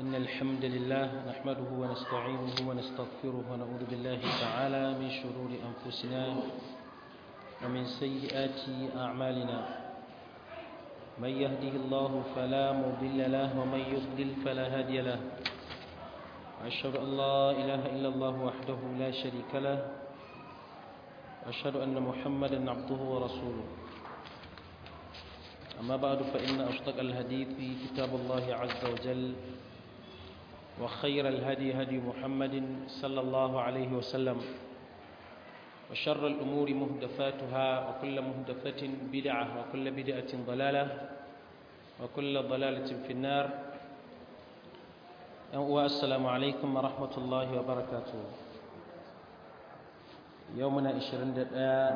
إن الحمد لله نحمده ونستعينه ونستغفره ونعوذ بالله تعالى من شرور أنفسنا ومن سيئات أعمالنا من يهده الله فلا مضل له ومن يضلل فلا هادي له وأشهد أن لا إله إلا الله وحده لا شريك له وأشهد أن محمدا عبده ورسوله أما بعد فإن أصدق الحديث كتاب الله عز وجل وخير الهدي هدي محمد صلى الله عليه وسلم وشر الأمور مهدفاتها وكل مهدفة بدعة وكل بدعة ضلالة وكل ضلالة في النار والسلام عليكم ورحمة الله وبركاته يومنا 21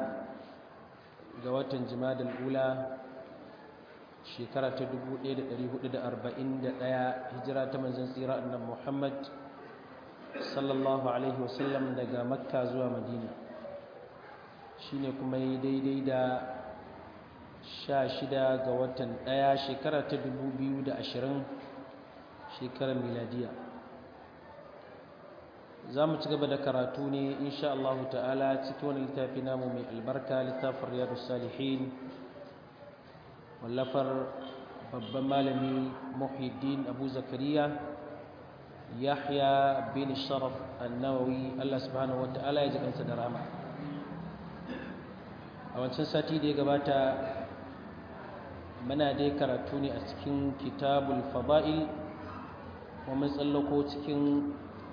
قوات جماد الأولى shekara ta 1441 hijira ta manzon tsira annabi Muhammad sallallahu alaihi wasallam daga Makka zuwa Madina shine kuma yi daidai da 16 ga watan 1 shekara ta 2020 shekarar miladiya za mu ci gaba da karatu ne insha Allah ta'ala cikin wani littafi namu mai albarka littafin riyadus salihin wallafar babban malami muhiddin abu zakariya yahya bin sharaf annawawi allah subhanahu wa ta'ala ya jikansa da rama a wancan sati da ya gabata muna dai karatu ne a cikin kitabul fada'il kuma tsallako cikin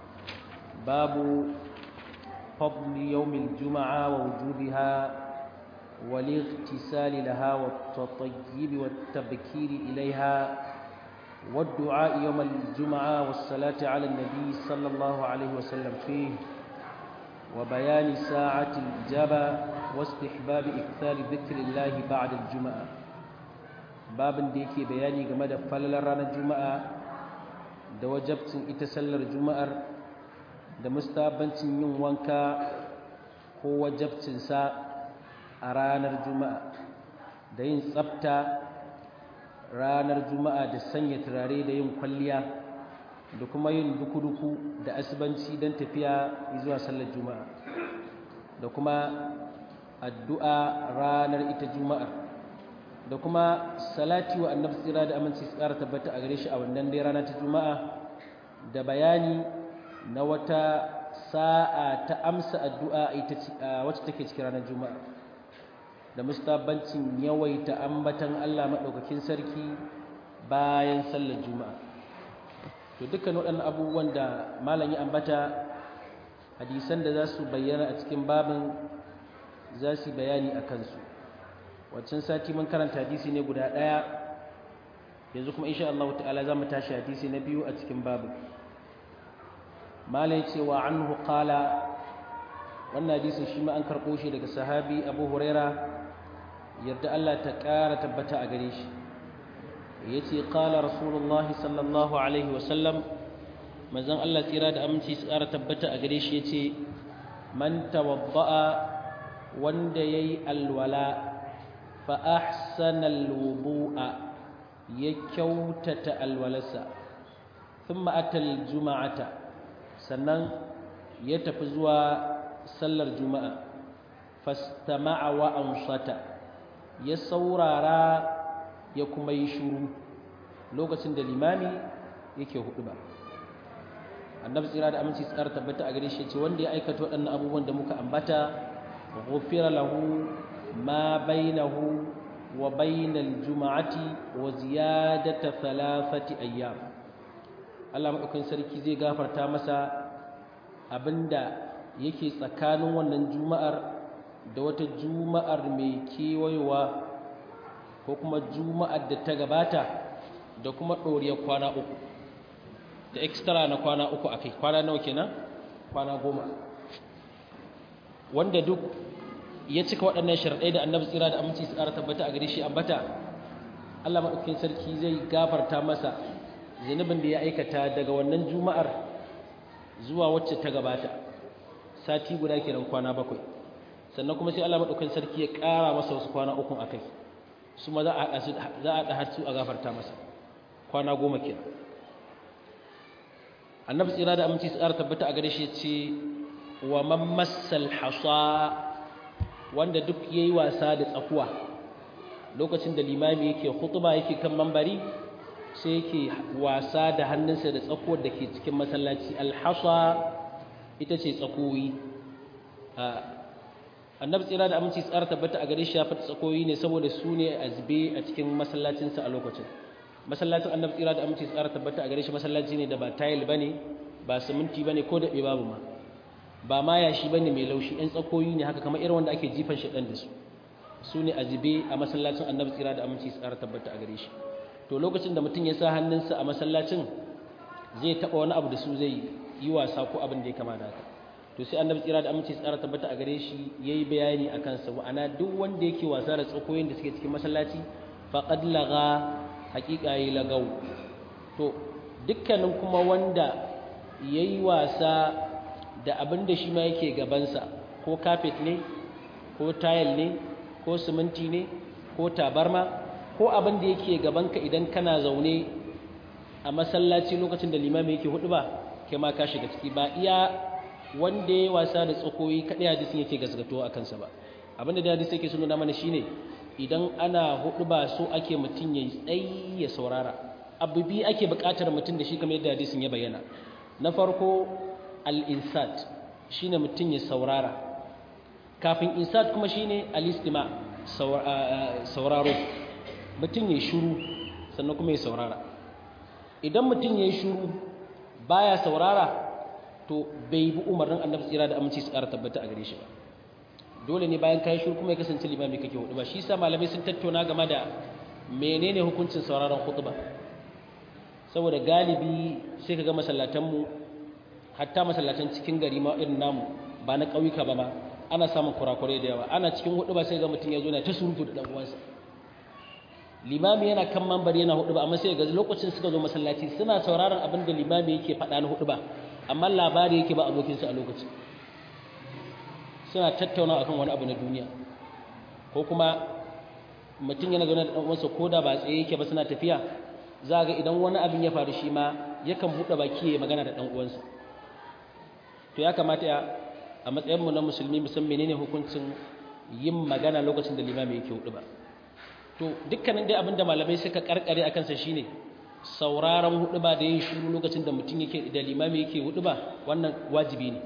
babu fadli yawmil juma'a wa wujubiha والاغتسال لها والتطيب والتبكير إليها والدعاء يوم الجمعة والصلاة على النبي صلى الله عليه وسلم فيه وبيان ساعة الإجابة واستحباب إكثار ذكر الله بعد الجمعة باب ديكي بياني جمد فلل رانا الجمعة da wajabcin ita sallar juma'ar da mustabancin yin wanka ko wajabcinsa a ranar juma'a da yin tsafta ranar juma'a da sanya turare da yin kwalliya da kuma yin duku-duku da asibanci don tafiya zuwa sallar juma'a da kuma addu'a ranar ita juma'ar da kuma salati wa annabi tsira da aminci su ƙara tabbata a gare shi a wannan dai rana ta juma'a da bayani na wata sa'a ta amsa addu'a wacce take cikin ranar juma'a da mustabancin yawaita ambatan Allah maɗaukakin sarki bayan sallar juma'a to dukkan waɗannan abubuwan da malam ya ambata hadisan da za su bayyana a cikin babin za su bayani a kansu waccan sati mun karanta hadisi ne guda ɗaya yanzu kuma insha Allah ta'ala za mu tashi hadisi na biyu a cikin babin malam ya ce wa anhu qala wannan hadisin shi ma an karɓo shi daga sahabi abu huraira yadda Allah ta ƙara tabbata a gare shi ya ce ƙala rasulullah sallallahu alaihi wasallam mazan Allah tsira da aminci su ƙara tabbata a gare shi ya ce man tawabba'a wanda ya yi alwala fa ahsana alwudu'a ya kyautata alwalarsa thumma atal juma'ata sannan ya tafi zuwa sallar juma'a fastama'a wa ansata ya saurara ya kuma yi shuru lokacin da limami yake hudu ba annabi tsira da aminci tsara tabbata a gare shi ce wanda ya aikata waɗannan abubuwan da muka ambata ghufira lahu ma bainahu wa bainal juma'ati wa ziyadata thalathati ayyam Allah madaukakin sarki zai gafarta masa abinda yake tsakanin wannan juma'ar da wata juma'ar mai kewayewa ko kuma juma'ar da ta gabata da kuma ɗoriyar kwana uku da extra na kwana uku a kai kwana nawa kenan kwana goma wanda duk ya cika waɗannan sharaɗai da annabi tsira da aminci su ƙara tabbata a gare shi ambata Allah maɗaukakin sarki zai gafarta masa zunubin da ya aikata daga wannan juma'ar zuwa wacce ta gabata sati guda kenan kwana bakwai sannan kuma sai Allah madaukakin sarki ya ƙara masa wasu kwana uku akai su ma za a haɗa su za a haɗa har su a gafarta masa kwana goma kenan annabi tsira da aminci tsara tabbata a gare shi ce wa man massal hasa wanda duk yayi wasa da tsakuwa lokacin da limami yake khutba yake kan mambari sai yake wasa da hannunsa da tsakuwar da ke cikin masallaci alhasa ita ce tsakoyi annabi tsira da aminci tsara tabbata a gare shi ya fata tsakoyi ne saboda su ne a zube a cikin masallacinsa a lokacin masallacin annabi tsira da aminci tsara tabbata a gare shi masallaci ne da ba tayil bane ba siminti bane ko da babu ma ba ma yashi bane mai laushi ɗan tsakoyi ne haka kamar irin wanda ake jifan shi ɗan da su su ne a zube a masallacin annabi tsira da aminci tsara tabbata a gare shi to lokacin da mutum ya sa hannunsa a masallacin zai taɓa wani abu da su zai yi wasa ko abin da ya kama da haka to sai annabi tsira da aminci tsara tabbata a gare shi yayi bayani akan sa wa'ana duk wanda yake wasa da tsakoyin da suke cikin masallaci faqad laga haqiqa yi lagau to dukkanin kuma wanda yayi wasa da abin da shi ma yake gabansa ko carpet ne ko tile ne ko siminti ne ko tabarma ko abin da yake gabanka idan kana zaune a masallaci lokacin da limami yake hudu ba kai ma ka shiga ciki ba iya wanda ya wasa da tsakoyi kaɗai hadisin yake gasgato a kansa ba abinda da hadisi yake suna mana shine idan ana hudu ba so ake mutum ya tsayi ya saurara abu bi ake buƙatar mutum da shi kamar yadda hadisin ya bayyana na farko al-insat shine mutum ya saurara kafin insat kuma shine al-istima sauraro mutum ya shiru sannan kuma ya saurara idan mutum ya shiru baya saurara to bai bi umarnin annabi tsira da aminci su ƙara tabbata a gare shi ba dole ne bayan kayi shuru kuma ya kasance limami kake hudu ba shi sa malamai sun tattauna game da menene hukuncin sauraron khutba saboda galibi sai ka ga masallatanmu hatta masallatan cikin gari ma irin namu ba na ƙauyuka ba ma ana samun kurakurai da yawa ana cikin hudu ba sai ga mutum ya zo na ta surutu da ɗan uwansa limami yana kan mambar yana hudu ba amma sai ga lokacin suka zo masallaci suna sauraron abin da limami yake faɗa na hudu ba amma labari yake ba abokinsa a lokacin suna tattauna akan wani abu na duniya ko kuma mutum yana zaune da ɗan uwansa ko da ba tsaye yake ba suna tafiya za ga idan wani abin ya faru shi ma yakan buɗe baki ya magana da ɗan uwansa to ya kamata ya a matsayinmu na musulmi musan menene hukuncin yin magana lokacin da limami yake hudu ba to dukkanin dai abin da malamai suka karkare a kansa shine sauraron hudu ba da yin shiru lokacin da mutum yake da limami yake hudu ba wannan wajibi ne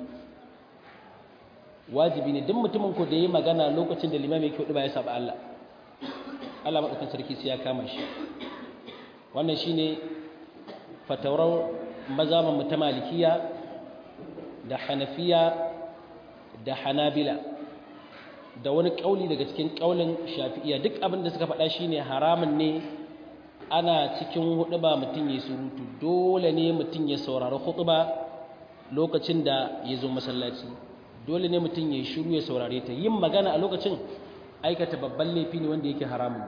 wajibi ne duk mutumin ko da yi magana lokacin da limami yake hudu ba ya saba Allah Allah madaukakin sarki sai ya kama shi wannan shine fatawar mazaman mu ta malikiya da hanafiya da hanabila da wani kauli daga cikin kaulin shafi'iya duk abin da suka faɗa shine haramun ne ana cikin huɗuba mutum ya surutu dole ne mutum ya saurari huɗuba lokacin da ya zo masallaci dole ne mutum ya shiru ya saurare ta yin magana a lokacin aikata babban laifi ne wanda yake haramun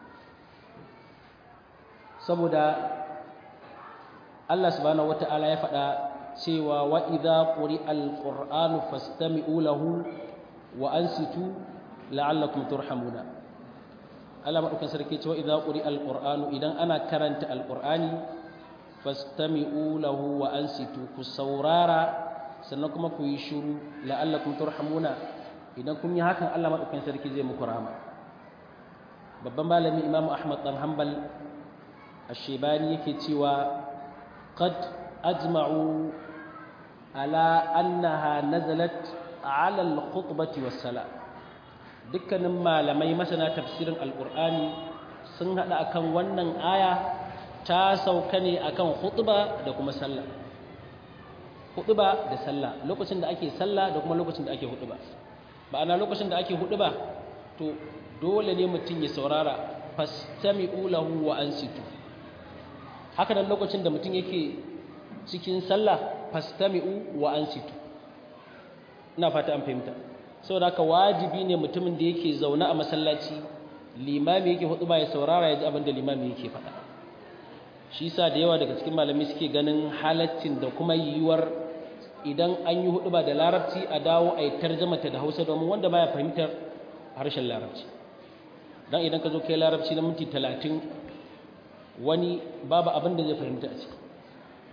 saboda Allah subhanahu wata'ala ya faɗa cewa wa idza quri'al qur'anu fastami'u lahu wa ansitu la'allakum turhamuna Allah madaukan sarki cewa idza quri alqur'anu idan ana karanta alqur'ani fastami'u lahu wa ansitu ku saurara sannan kuma ku yi shiru la'allakum turhamuna idan kun yi hakan Allah madaukan sarki zai muku rahama babban malami Imam Ahmad dan Hanbal Ash-Shaybani yake cewa qad ajma'u ala annaha nazalat ala al-khutbati was-salat dukkanin malamai masana tafsirin alqur'ani sun hada akan wannan aya ta sauka ne akan khutba da kuma sallah khutba da sallah lokacin da ake sallah da kuma lokacin da ake khutba ma'ana lokacin da ake khutba to dole ne mutum ya saurara fastami'u lahu wa ansitu haka nan lokacin da mutum yake cikin sallah fastami'u wa ansitu ina fata an fahimta saboda haka wajibi ne mutumin da yake zaune a masallaci limami yake hudu ba ya saurara ya ji abin da limami yake faɗa shi sa da yawa daga cikin malami suke ganin halaccin da kuma yiwuwar idan an yi hudu ba da larabci a dawo a yi tarjamata da hausa domin wanda baya fahimtar harshen larabci dan idan ka zo kai larabci na minti talatin wani babu abin da zai fahimta a ciki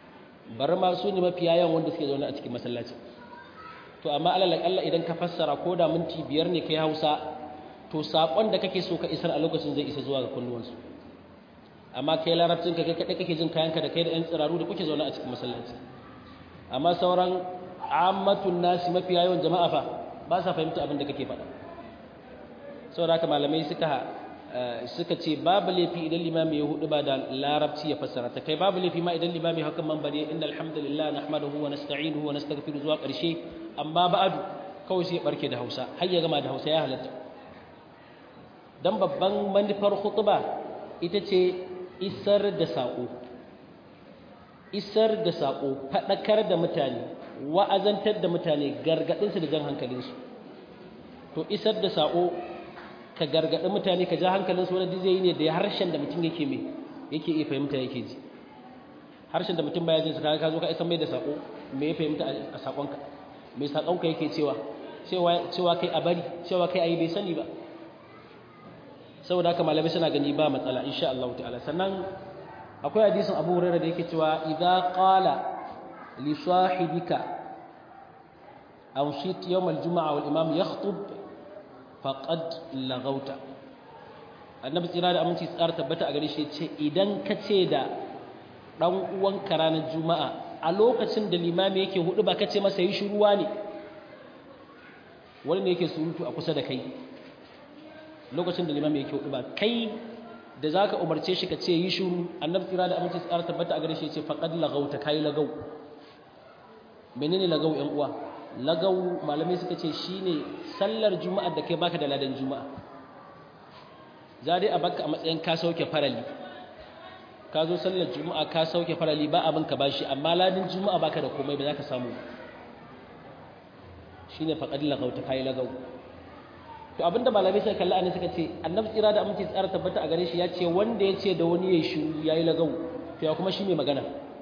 bar ma su ne mafiya yawan wanda suke zaune a cikin masallaci to amma alal Allah idan ka fassara ko da minti biyar ne kai Hausa to sakon da kake so ka isar a lokacin zai isa zuwa ga kunnuwansu amma kai larabcin ka kai kadai kake jin kayanka da kai da yan tsiraru da kuke zaune a cikin masallaci amma sauran ammatun nasi mafiya yawan jama'a fa ba sa fahimta abin da kake faɗa saboda haka malamai suka suka ce babu laifi idan limami ya hudu ba da larabci ya fassara ta kai babu laifi ma idan limami hakan man bane inda alhamdulillah nahmaduhu wa nasta'inuhu wa nastaghfiru zuwa ƙarshe amma ba'adu kawai sai ya barke da Hausa har ya gama da Hausa ya halatta dan babban manufar khutba ita ce isar da sako isar da sako fadakar da mutane wa'azantar da mutane gargadinsu da jan hankalinsu to isar da sako ka gargaɗi mutane ka ja hankalinsu wani zai yi ne da harshen da mutum yake mai yake iya fahimta yake ji harshen da mutum baya jin sa ka zo ka isa mai da sako me ya fahimta a sakonka me sakonka yake cewa cewa cewa kai a bari cewa kai ayi bai sani ba saboda haka malamai suna gani ba matsala insha Allah ta'ala sannan akwai hadisin Abu Hurairah da yake cewa idza qala li sahibika awsit yawm al-jum'a wal imam yakhutub faqad lagauta annabi tsira da aminci tsara tabbata a gare shi ce idan ka ce da dan uwanka ranar juma'a a lokacin da limami yake hudu ba ka ce masa yi shuruwa ne wani ne yake surutu a kusa da kai lokacin da limami yake hudu ba kai da zaka umarce shi ka ce yi shuru annabi tsira da aminci tsara tabbata a gare shi ce faqad lagauta kai lagau menene lagau yan uwa lagau malamai suka ce shine sallar juma'ar da kai baka da ladan juma'a za dai a baka a matsayin ka sauke farali ka zo sallar juma'a ka sauke farali ba abin ka bashi amma ladan juma'a baka da komai ba za ka samu shine faqad lagau ta kai lagau to abinda malamai suka kalla ne suka ce annabi tsira da aminci tsara tabbata a gare shi ya ce wanda ya ce da wani yayi shiru yayi lagau to ya kuma shi mai magana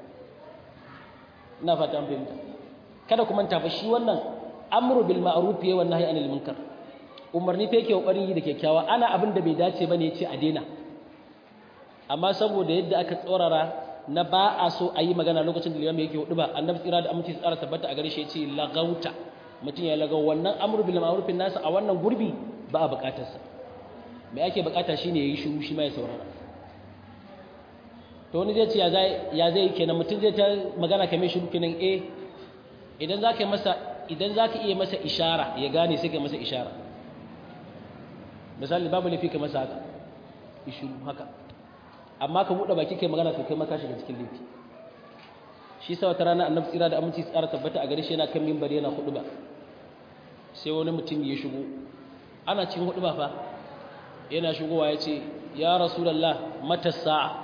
ina fata an fahimta kada ku manta fa shi wannan amru bil ma'ruf ya wannan hayy anil munkar umarni fa yake kokarin yi da kyakkyawa ana abin da bai dace bane yace a daina amma saboda yadda aka tsorara na ba a so a yi magana lokacin da limami yake hudu ba annabi tsira da aminci tsara tabbata a gare shi yace lagauta mutum ya lagau wannan amru bil ma'ruf nasa a wannan gurbi ba a bukatar sa me ake bukata shine yayi shiru shi ma ya saurara to wani zai ce ya zai ya zai kenan mutum zai ta magana kamar shiru kenan eh idan za ka yi masa idan za ka iya masa ishara ya gane sai ka masa ishara misali babu laifi ka masa haka ishu haka amma ka buɗe baki kai magana to kai maka shiga cikin laifi shi sa wata rana annabi tsira da aminci tsara tabbata a gare shi yana kan mimbar yana hudu ba sai wani mutum ya shigo ana cikin hudu ba fa yana shigowa ya ce ya rasulallah mata sa'a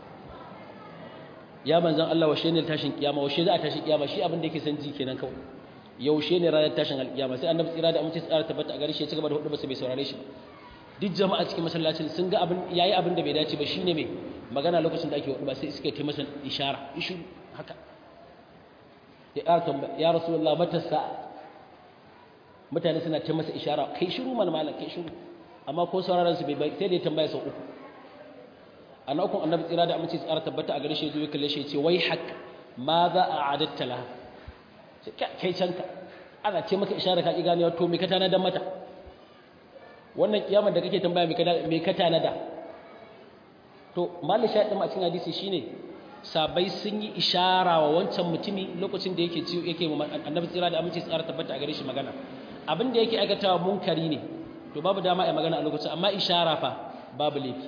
ya manzan Allah washe ne tashin kiyama washe za a tashin kiyama shi abin da yake san ji kenan kawai yaushe ne ranar tashin alkiyama sai annabi tsira da amince tsara tabbata a gare shi ya ci gaba da hudu ba sai bai saurare shi duk jama'a cikin masallacin sun ga abin yayi abin da bai dace ba shine mai magana lokacin da ake hudu ba sai suka yi masa ishara ishu haka ya ƙara ya rasulullah mata sa'a mutane suna ta masa ishara kai shiru mana malam kai shiru amma ko sauraron su bai sai da ya tambaya sau uku a na ukun annabi tsira da amince tsara tabbata a gare shi zuwa kalle shi ce wai hak ma za a adatta laha kai canka ana ce maka ishara ka ki ganewa to me ka tanadar mata wannan kiyamar da kake tambaya me ka tanada to malin shaɗin a cikin hadisi shine sabai sun yi ishara wa wancan mutumi lokacin da yake ciwo yake annabi tsira da amince tsara tabbata a gare shi magana abin da yake aikatawa munkari ne to babu dama a magana a lokacin amma ishara fa babu laifi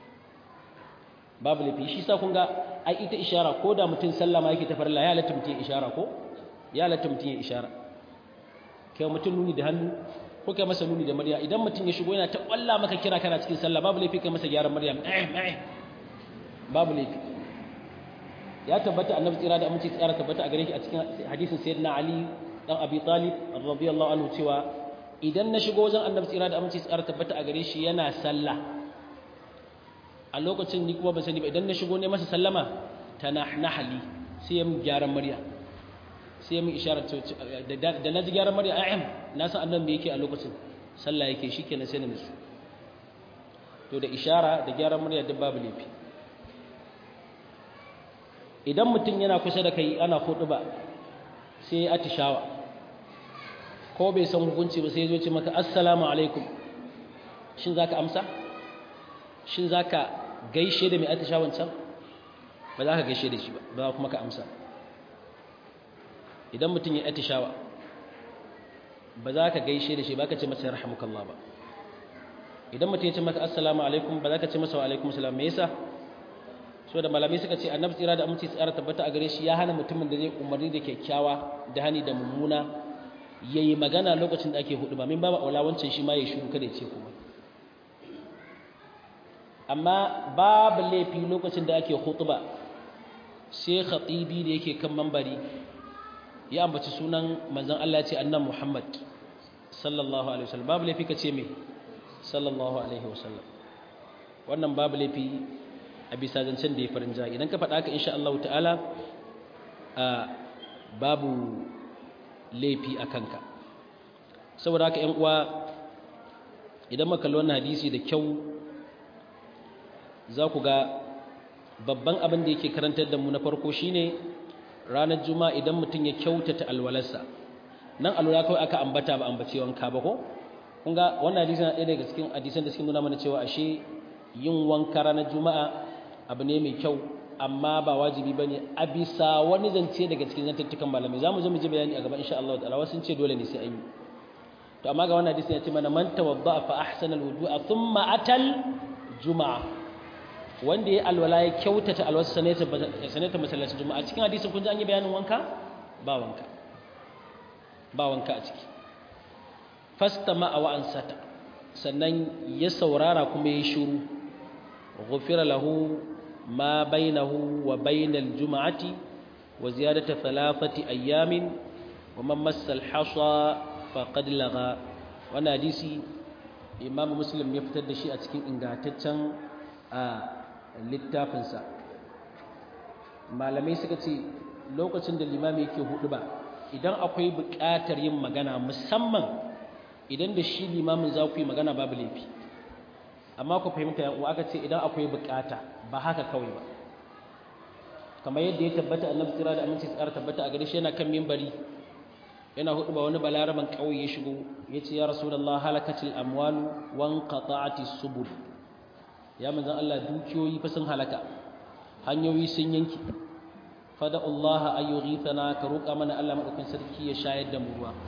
babu laifi shi sa kun ga ai ita ishara ko da mutum sallama yake ta farilla ya halatta mutum ishara ko ya halatta mutum ya ishara kai mutum nuni da hannu ko kai masa nuni da murya idan mutum ya shigo yana ta kwalla maka kira kana cikin sallah babu laifi kai masa gyaran murya eh eh babu laifi ya tabbata annabi tsira da aminci tsara tabbata a gare shi a cikin hadisin sayyidina ali dan abi talib radiyallahu anhu cewa idan na shigo wajen annabi tsira da aminci tsara tabbata a gare shi yana sallah a lokacin ni kuma ban sani ba idan na shigo ne masa sallama tanahnahli sai ya min gyaran murya sai ya min isharar da na ji gyaran murya a'am na san annabi me yake a lokacin sallah yake shikenan sai na nisu to da ishara da gyaran murya duk babu laifi idan mutum yana kusa da kai ana hudu ba sai ya atishawa ko bai san hukunci ba sai ya zo ce maka assalamu alaikum shin za ka amsa shin za ka gaishe da mai atishawan can ba za ka gaishe da shi ba ba za kuma ka amsa idan mutum ya atishawa ba za ka gaishe da shi ba ka ce masa yarhamukallah ba idan mutum ya ce maka assalamu alaikum ba za ka ce masa wa alaikum salam me yasa so da malamai suka ce annabi tsira da aminci tsara tabbata a gare shi ya hana mutumin da zai umarni da kyakkyawa da hani da mummuna yayi magana lokacin da ake hudu ba min babu aula wancan shi ma ya shiru kada ya ce kuma amma babu laifi lokacin da ake hutuba sai khatibi da yake kan mambari ya ambaci sunan manzon Allah ya ce annan Muhammad sallallahu alaihi wasallam babu laifi ka ce me sallallahu alaihi wasallam wannan babu laifi a bisa zancen da ya farin ja idan ka faɗa haka insha Allah ta'ala a babu laifi a kanka saboda haka ƴan uwa idan muka kalli wannan hadisi da kyau za ku ga babban abin da yake karantar da mu na farko shine ranar juma'a idan mutum ya kyautata alwalarsa nan alwala kawai aka ambata ba ambace wanka ba ko kun ga wannan hadisi na ɗaya daga cikin hadisan da suke nuna mana cewa ashe yin wanka ranar juma'a abu ne mai kyau amma ba wajibi bane a bisa wani zance daga cikin zantattukan malamai zamu zo mu ji bayani a gaba insha Allah ta'ala wasu sun ce dole ne sai an yi to amma ga wannan hadisi ya ce mana man tawadda fa ahsana alwudu'a thumma atal juma'a wanda ya alwala ya kyautata alwasa sanata sanata masallacin juma'a cikin hadisin kun ji an yi bayanin wanka ba wanka ba wanka a ciki fastama wa ansata sannan ya saurara kuma ya shiru ghufira lahu ma bainahu wa bainal juma'ati wa ziyadata thalathati ayamin wa man massa al-hasa faqad laga wannan hadisi imam muslim ya fitar da shi a cikin ingantaccen littafinsa malamai suka ce lokacin da limami yake hudu ba idan akwai buƙatar yin magana musamman idan da shi limamin za ku yi magana babu laifi amma ku fahimta yan uwa aka ce idan akwai buƙata ba haka kawai ba kamar yadda ya tabbata annabi tsira da aminci tsara tabbata a gare shi yana kan mimbari yana hudu ba wani balaraban ƙauye ya shigo ya ce ya rasulullah halakatil amwalu wan qata'ati subul ya manzan Allah dukiyoyi fa sun halaka hanyoyi sun yanki fada Allah ayyughithana ka roƙa mana Allah madaukakin sarki ya shayar da mu ruwa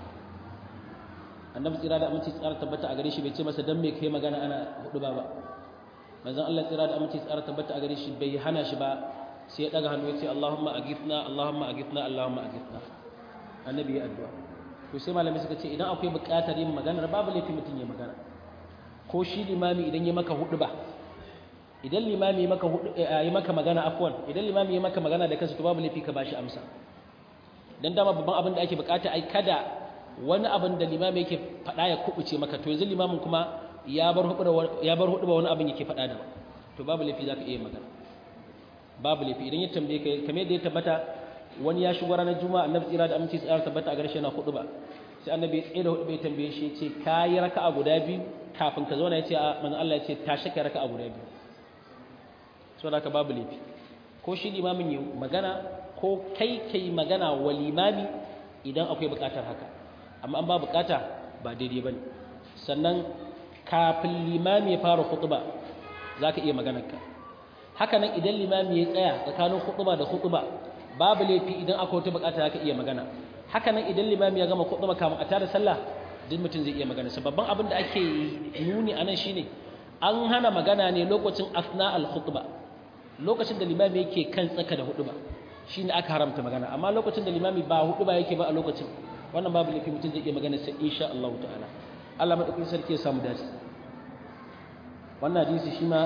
annabi tsira da aminci tsara tabbata a gare shi bai ce masa dan me kai magana ana hudu ba ba manzan Allah tsira da aminci tsara tabbata a gare shi bai hana shi ba sai ya daga hannu ya ce Allahumma aghithna Allahumma aghithna Allahumma aghithna annabi ya addu'a to sai malami suka ce idan akwai buƙatar yin magana babu laifi mutum ya magana ko shi limami idan ya maka hudu ba idan limami maka yi maka magana afwan idan limami ya maka magana da kansa to babu laifi ka bashi amsa dan dama babban abin da ake bukata ai kada wani abin da limami yake faɗa ya kubuce maka to yanzu limamin kuma ya bar hudu ya bar hudu wani abin yake faɗa da to babu laifi zaka iya magana babu laifi idan ya tambaye ka kamar yadda ya tabbata wani ya shigo ranar juma'a annabi tsira da aminci tsara tabbata a garshe na hudu ba sai annabi ya tsaye da hudu bai tambaye shi ya ce kayi raka'a guda biyu kafin ka zauna ya ce a manzon Allah ya ce tashi kai raka'a guda biyu saboda haka babu laifi ko shi limamin yi magana ko kai kai magana wa limami idan akwai bukatar haka amma an ba bukata ba daidai bane sannan kafin limami ya fara khutba zaka iya maganar ka haka nan idan limami ya tsaya tsakanin khutba da khutba babu laifi idan akwai wata bukata zaka iya magana haka nan idan limami ya gama khutba kamun a tada sallah duk mutum zai iya magana babban abin da ake nuni anan shine an hana magana ne lokacin asna al-khutba lokacin da limami yake kan tsaka da hudu ba shine aka haramta magana amma lokacin da limami ba hudu ba yake ba a lokacin wannan babu laifi mutum zai iya magana sai insha Allah ta'ala Allah madaukakin sarki ya samu dace wannan hadisi shi ma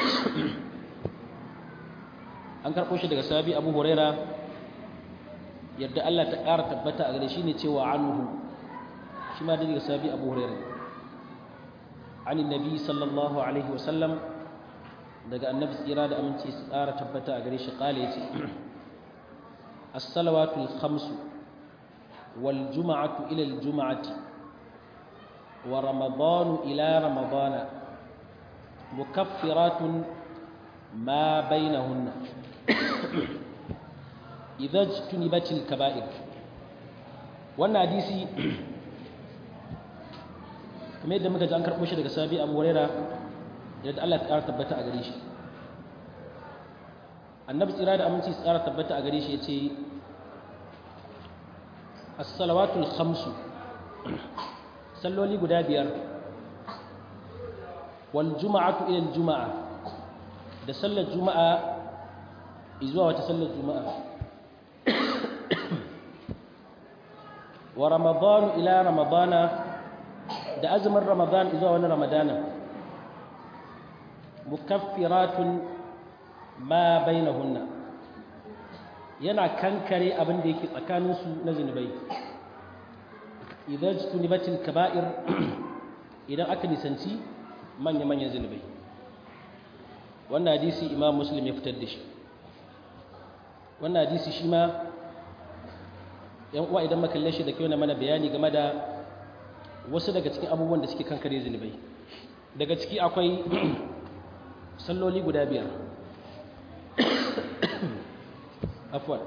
an karɓo shi daga sahabi Abu Huraira yadda Allah ta ƙara tabbata a gare shi ne cewa anhu shi ma daga sahabi Abu Huraira عن النبي صلى الله عليه وسلم daga annabi tsira da aminci su tsara tabbata a gare shi kale ya ce as-salawatul khamsu wal juma'atu ila al juma'ati wa ramadanu ila ramadana mukaffiratun ma bainahunna idza tunibatil kaba'ir wannan hadisi kamar yadda muka ji an karɓo shi daga sabi abu huraira yadda Allah ya ƙara tabbata a gare shi annabi tsira da aminci tsara tabbata a gare shi ya ce as-salawatul khamsu salloli guda biyar wal juma'atu ila juma'a da sallar juma'a zuwa wata sallar juma'a wa ramadanu ila ramadana da azumin ramadan zuwa wani ramadana mukaffiratun ma bainahunna yana kankare abin da yake tsakaninsu na zunubai idan tunibatil kaba'ir idan aka nisanci manya-manyan zunubai wannan hadisi imam muslim ya fitar da shi wannan hadisi shi ma yan uwa idan makalle shi da kyau na mana bayani game da wasu daga cikin abubuwan da suke kankare zunubai daga ciki akwai salloli guda biyar afwan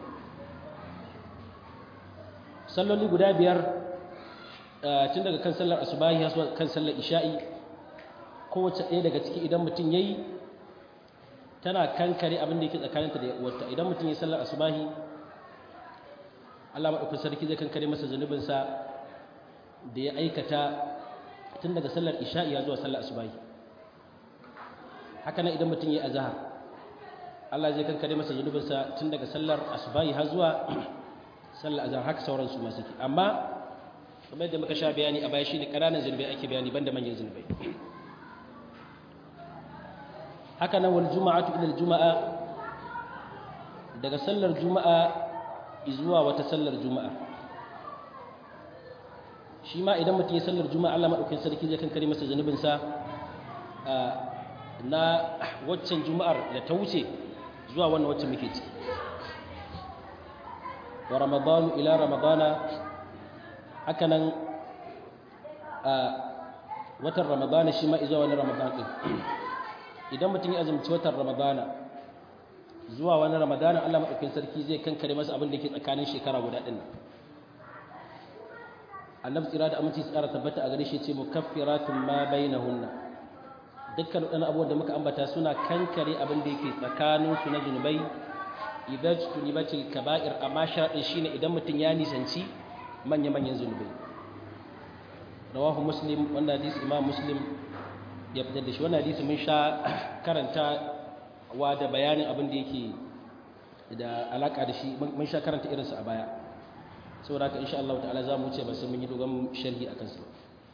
salloli guda biyar tun daga kan sallar asubahi har kan sallar isha'i kowace ɗaya daga ciki idan mutum ya yi tana kankare abin da yake tsakaninta da uwarta idan mutum ya sallar asubahi Allah maɗaukun sarki zai kankare masa zunubinsa da ya aikata tun daga sallar isha'i zuwa sallar asubahi haka nan idan mutum ya yi azahar Allah zai kankare masa zunubinsa tun daga sallar asubahi har zuwa sallar azahar haka sauran su masu ki amma kamar yadda muka sha bayani a baya shine ƙananan zunubai ake bayani banda manyan zunubai haka nan wal juma'atu ila juma'a daga sallar juma'a zuwa wata sallar juma'a shi ma idan mutum ya sallar juma'a Allah madaukakin sarki zai kankare masa zunubinsa na waccan juma'ar da ta wuce zuwa wannan wacce muke ciki wa ramadanu ila ramadana haka nan a watan ramadana shi ma izuwa wani ramadan din idan mutum ya azumci watan ramadana zuwa wani ramadana Allah maɗaukin sarki zai kankare masa abin da ke tsakanin shekara guda ɗin annabi tsira da aminci tsara tabbata a gare shi ce mukaffiratun ma bainahunna dukkan waɗannan abubuwan da muka ambata suna kankare abin da yake tsakanin su na zunubai idan tunibatil kaba'ir amma sharadin shine idan mutum ya nisanci manya-manyan zunubai rawahu muslim wanda hadisi imam muslim ya fitar da shi wannan hadisi mun sha karanta wa da bayanin abin da yake da alaka da shi mun sha karanta irinsa a baya saboda haka insha Allah ta'ala za mu wuce ba sai mun yi dogon sharhi akan su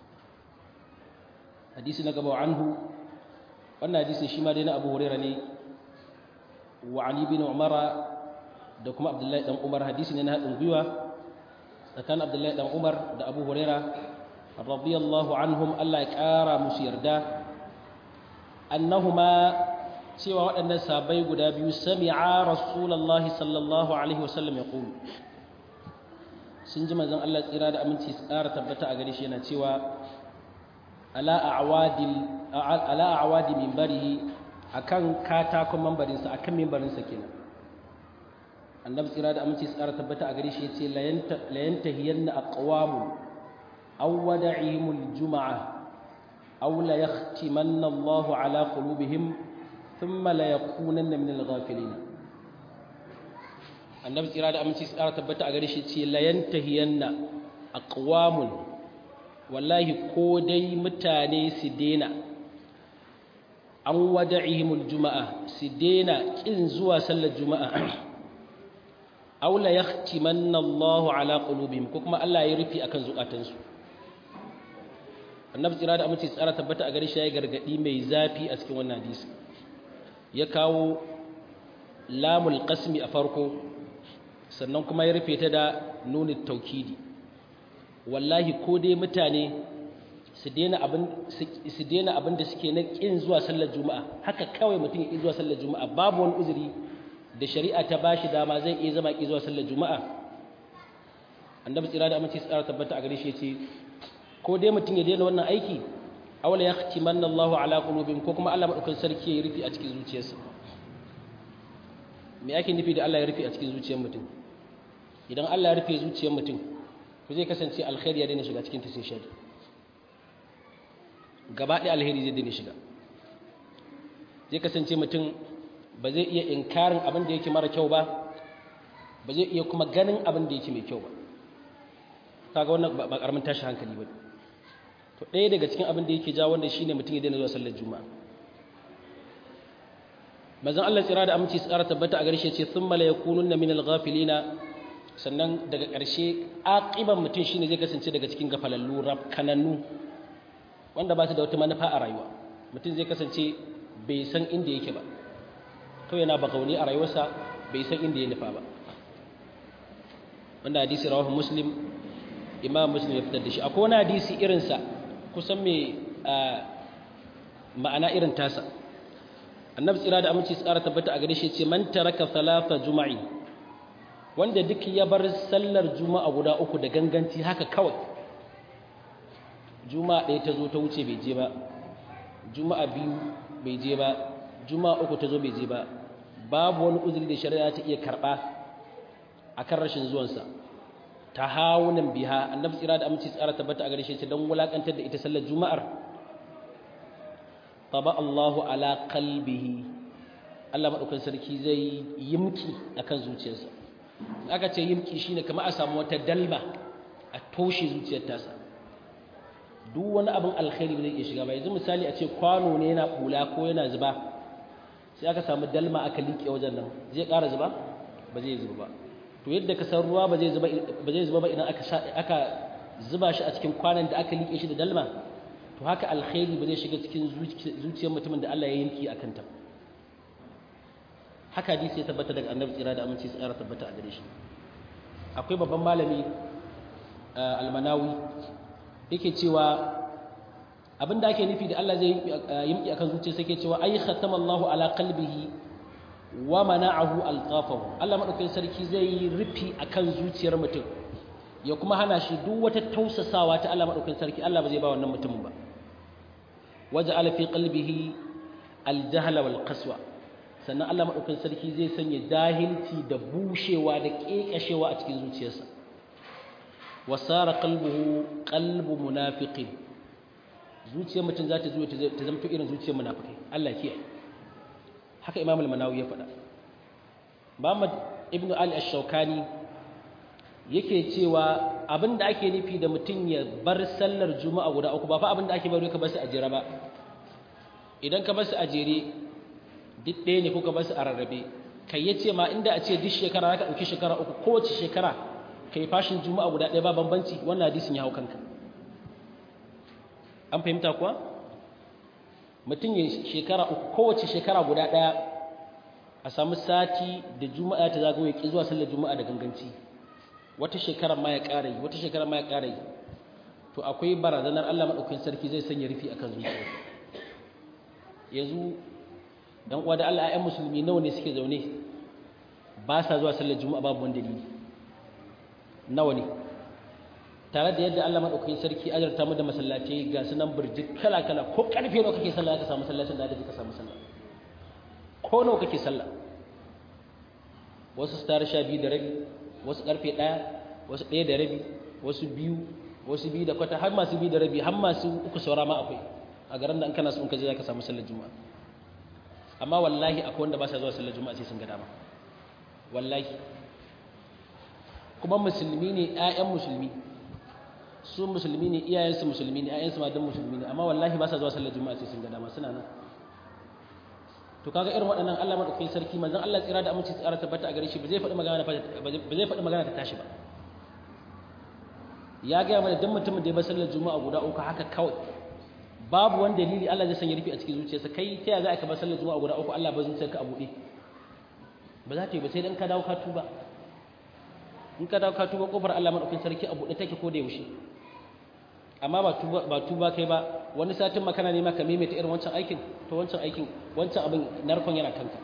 hadisi na gaba anhu wannan hadisin shi ma dai na Abu Hurairah ne wa Ali bin Umar da kuma Abdullahi dan Umar hadisi ne na hadin gwiwa tsakanin Abdullahi dan Umar da Abu Hurairah radiyallahu anhum Allah ya kara musu yarda annahuma cewa waɗannan sabai guda biyu sami'a rasulullahi sallallahu alaihi wasallam ya ƙulu sun ji manzon Allah tsira da aminci tsara tabbata a gare shi yana cewa ala a'wadi minbarihi akan katakon mambarinsa akan mimbarinsa kenan annabi tsira da aminci tsara tabbata a gare shi yace la yantahiyanna aqwamun aw wada'ihimul jum'ah aw la yahtimanna Allahu ala qulubihim thumma la yakunanna min al-ghafilin annabi tsira da aminci tsara tabbata a gare shi ce la yantahiyanna aqwamun wallahi ko dai mutane su dena an wada'ihimul juma'a su dena kin zuwa sallar juma'a aw la yahtimanna Allahu ala qulubihim ko kuma Allah ya rufi akan zukatansu annabi tsira da aminci tsara tabbata a gare shi ya gargadi mai zafi a cikin wannan hadisi ya kawo lamul qasmi a farko sannan kuma ya rufe ta da nunin taukidi wallahi ko dai mutane su daina abin su daina abin da suke na kin zuwa sallar juma'a haka kawai mutum ya zuwa sallar juma'a babu wani uzuri da shari'a ta bashi dama zai iya zama ki zuwa sallar juma'a annabi tsira da aminci tsara tabbata a gare shi yace ko dai mutum ya daina wannan aiki awla yahtimanna Allahu ala qulubihim ko kuma Allah madaukakin sarki ya rufi a cikin zuciyarsa me ake nufi da Allah ya rufe a cikin zuciyar mutum idan Allah ya rufe zuciyar mutum ku zai kasance alkhairi ya daina shiga cikin ta sai shari gaba ɗaya alheri zai daina shiga zai kasance mutum ba zai iya inkarin abin da yake mara kyau ba ba zai iya kuma ganin abin da yake mai kyau ba kaga wannan ba karamin tashi hankali ba to ɗaya daga cikin abin da yake jawo wanda shine mutum ya daina zuwa sallar juma'a manzon Allah tsira da aminci tsara tabbata a garshe ce thumma la yakununna min al-ghafilina sannan daga ƙarshe aqiban mutum shine zai kasance daga cikin gafalallu kanannu wanda ba su da wata manufa a rayuwa mutum zai kasance bai san inda yake ba kawai yana bakauni a rayuwarsa bai san inda ya nufa ba wanda hadisi rawahu muslim imam muslim ya fitar da shi akwai wani hadisi irinsa kusan mai ma'ana irin tasa annabi tsira da aminci tsara tabbata a gare shi ce man taraka thalatha juma'i wanda duk ya bar sallar juma'a guda uku da ganganci haka kawai juma'a ɗaya ta zo ta wuce bai je ba juma'a biyu bai je ba juma'a uku ta zo bai je ba babu wani uzuri da shari'a ta iya karɓa akan rashin zuwansa ta hawunan biha annabi tsira da aminci tsara tabbata a gare shi don wulakantar da ita sallar juma'ar taba Allahu ala qalbihi Allah madaukakin sarki zai yimki akan zuciyarsa aka ce yimki shine kamar a samu wata dalma a toshe zuciyar tasa duk wani abin alkhairi ba zai iya shiga ba yanzu misali a ce kwano ne yana kula ko yana zuba sai aka samu dalma aka liƙe wajen nan zai ƙara zuba ba zai zuba ba to yadda ka san ruwa ba zai zuba ba zai zuba ba idan aka aka zuba shi a cikin kwanan da aka liƙe shi da dalma to haka alkhairi ba zai shiga cikin zuciyar mutumin da Allah ya yanki akan ta haka hadisi ya tabbata daga annabi tsira da aminci tsara tabbata a gare shi akwai babban malami almanawi yake cewa abinda ake nufi da Allah zai yimki akan zuciyarsa yake cewa ay khatamallahu ala qalbihi wa mana'ahu alqafahu Allah madaukakin sarki zai yi rufi akan zuciyar mutum ya kuma hana shi duk wata tausasawa ta Allah madaukakin sarki Allah ba zai ba wannan mutumin ba waja'ala fi qalbihi aljahla wal qaswa sannan Allah madaukakin sarki zai sanya jahilci da bushewa da kekashewa a cikin zuciyarsa wasara qalbuhu qalbu munafiqin zuciyar mutum za ta zo ta zama irin zuciyar munafikai Allah kiyaye haka imam al-manawi ya faɗa Muhammad ibn Ali ash-Shawkani yake cewa abinda ake nufi da mutum ya bar sallar juma'a guda uku ba fa abinda ake bari ka bar su a jere ba idan ka bar su a jere duk ɗaya ne ko ka bar su a rarrabe kai yace ma inda a ce duk shekara zaka dauki shekara uku kowace shekara kai fashin juma'a guda ɗaya ba bambanci wannan hadisin ya hau kanka an fahimta kuwa mutum ya shekara uku kowace shekara guda ɗaya a samu sati da juma'a ta zagaye ki zuwa sallar juma'a da ganganci wata shekara ma ya ƙara yi wata shekara ma ya ƙara yi to akwai barazanar Allah maɗaukakin sarki zai sanya rufi akan zuciya yanzu dan uwa da Allah ayyan musulmi nawa ne suke zaune ba sa zuwa sallar juma'a babu wani dalili nawa ne tare da yadda Allah madaukakin sarki ajarta mu da masallaci ga sunan burjik kala kala ko karfe nawa kake sallah ka samu sallacin da ka samu sallah ko nawa kake sallah wasu star sha biyu da rabi wasu karfe ɗaya wasu ɗaya da rabi wasu biyu wasu biyu da kwata har masu biyu da rabi har masu uku saura ma akwai a garin da an kana so in ka je za ka samu sallar juma'a amma wallahi akwai wanda ba sa zuwa sallar juma'a sai sun ga dama wallahi kuma musulmi ne ƴaƴan musulmi su musulmi ne iyayensu musulmi ne ƴaƴansu ma dan musulmi ne amma wallahi ba sa zuwa sallar juma'a sai sun ga dama suna nan to kaga irin waɗannan Allah madaukakin sarki manzon Allah tsira da aminci tsara tabbata a gare shi ba zai faɗi magana ba zai faɗi magana ta tashi ba ya ga mana dan mutumin da ya bar sallar juma'a guda uku haka kawai babu wani dalili Allah zai sanya rufi a cikin zuciyarsa kai ta ya za ka bar sallar juma'a guda uku Allah ba zuciyarka a buɗe ba za ta yi ba sai dan ka dawo ka tuba in ka dawo ka tuba kofar Allah madaukakin sarki a buɗe take ko da yaushe amma ba tuba ba tuba kai ba wani satin makana ne maka maimaita irin wancan aikin to wancan aikin wancan abin narkon yana kanka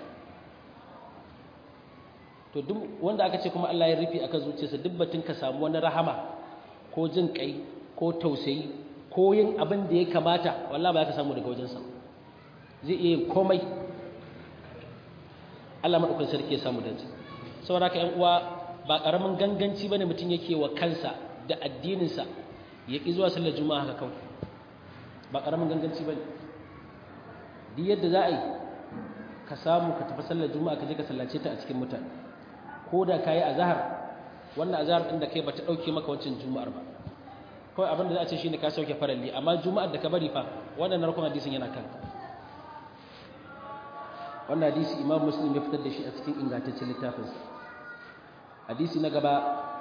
to duk wanda aka ce kuma Allah ya rufi akan zuciyarsa duk batun ka samu wani rahama ko jin kai ko tausayi ko yin abin da ya kamata wallahi ba za ka samu daga wajensa zai iya yin komai Allah madaukakin sarki ya samu dace saboda haka ƴan uwa ba karamin ganganci bane mutum yake wa kansa da addininsa ya ki zuwa sallar juma'a haka kawai ba karamin ganganci bane duk yadda za a yi ka samu ka tafi sallar juma'a ka je ka sallace ta a cikin mutane ko da kayi azhar wannan azhar din da kai bata dauke maka wancan juma'ar ba kawai abin da za a ce shine ka sauke faralli amma juma'ar da ka bari fa wannan narkon hadisin yana kanka wannan hadisi imam muslim ya fitar da shi a cikin ingantaccen littafinsa hadisi na gaba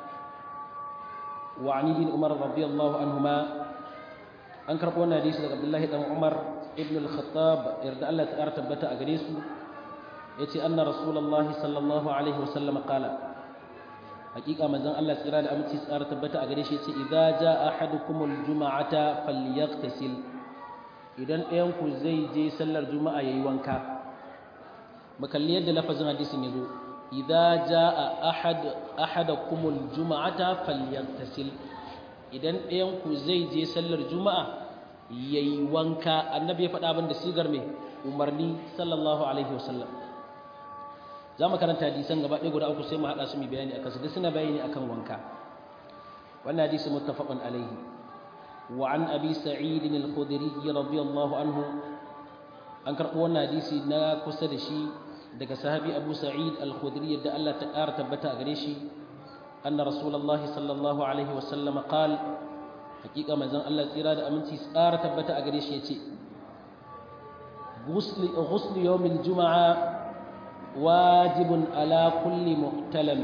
wa ani bin umar radiyallahu anhuma an karɓo wannan hadisi daga abdullahi dan umar ibn al-khattab yarda Allah ta ƙara tabbata a gare su yace anna rasulullahi sallallahu alaihi wasallam qala hakika manzon Allah tsira da aminci tsara tabbata a gare shi yace idza jaa ahadukumul juma'ata falyaghtasil idan ɗayan ku zai je sallar juma'a yayi wanka makalli yadda lafazin hadisin yazo idza jaa ahad ahadakumul juma'ata falyaghtasil idan ɗayan ku zai je sallar juma'a yayi wanka annabi ya faɗa abin da sigar me umarni sallallahu alaihi wasallam za mu karanta hadisan gaba ɗaya guda uku sai mu haɗa su mu bayani akan su duk suna bayani akan wanka wannan hadisi muttafaqun alaihi wa an abi sa'id al-khudri radiyallahu anhu an karɓo wannan hadisi na kusa da shi daga sahabi abu sa'id al-khudri yadda Allah ta ƙara tabbata a gare shi anna rasulullahi sallallahu alaihi wa sallam qala hakika manzon Allah tsira da aminci tsara tabbata a gare shi yace ghusl ghusl yawm al-jum'a واجب على كل محتلم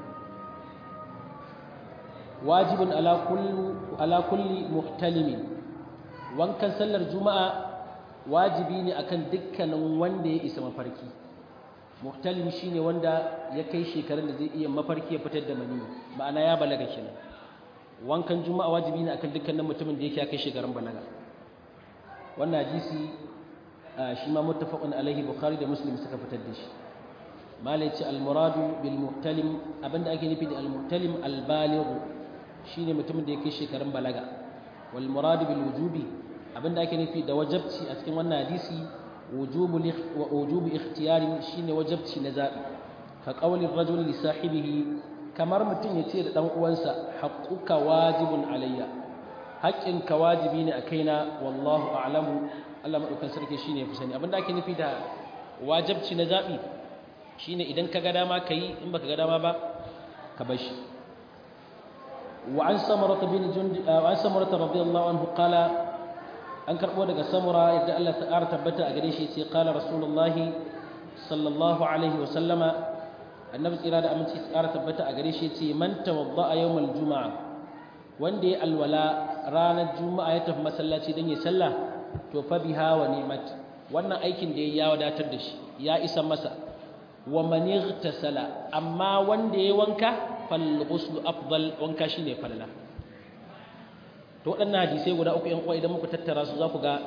واجب على كل على كل محتلم wankan sallar juma'a wajibi ne akan dukkanin wanda ya isa mafarki muhtalim shine wanda ya kai shekarun da zai iya mafarki ya fitar da mani ma'ana ya balaga kenan wankan juma'a wajibi ne akan dukkanin mutumin da yake ya kai shekarun balaga wannan hadisi shi ma muttafaqun alaihi bukhari da muslim suka fitar da shi malai ce almuradu bil muhtalim abinda ake nufi da almuhtalim albaligh shine mutumin da ya kai shekarun balaga wal muradu bil wujubi abinda ake nufi da wajabci a cikin wannan hadisi wujubu wa wujubu ikhtiyari shine wajabci na zabi ka qawli rajul li sahibihi kamar mutum ya ce da dan uwansa haqquka wajibun alayya haƙƙinka wajibi ne a kaina wallahu a'lamu Allah madaukan sarki shine ya fi sani abinda ake nufi da wajabci na zabi shine idan ka ga dama ka yi in baka ga dama ba ka bar shi wa an samurata bin jundi wa an samurata radiyallahu anhu qala an karbo daga samura yadda Allah ta ƙara tabbata a gare shi yace qala rasulullahi sallallahu alaihi wa sallama annabi tsira da aminci ƙara tabbata a gare shi yace man tawadda'a yawmal juma'a wanda ya alwala ranar juma'a ya tafi masallaci dan ya sallah to fa biha wa ni'mat wannan aikin da ya wadatar da shi ya isa masa wa man ightasala amma wanda yayi wanka fal ghuslu afdal wanka shine falala to waɗannan hadisai guda uku ƴan uwa idan muka tattara su za ku ga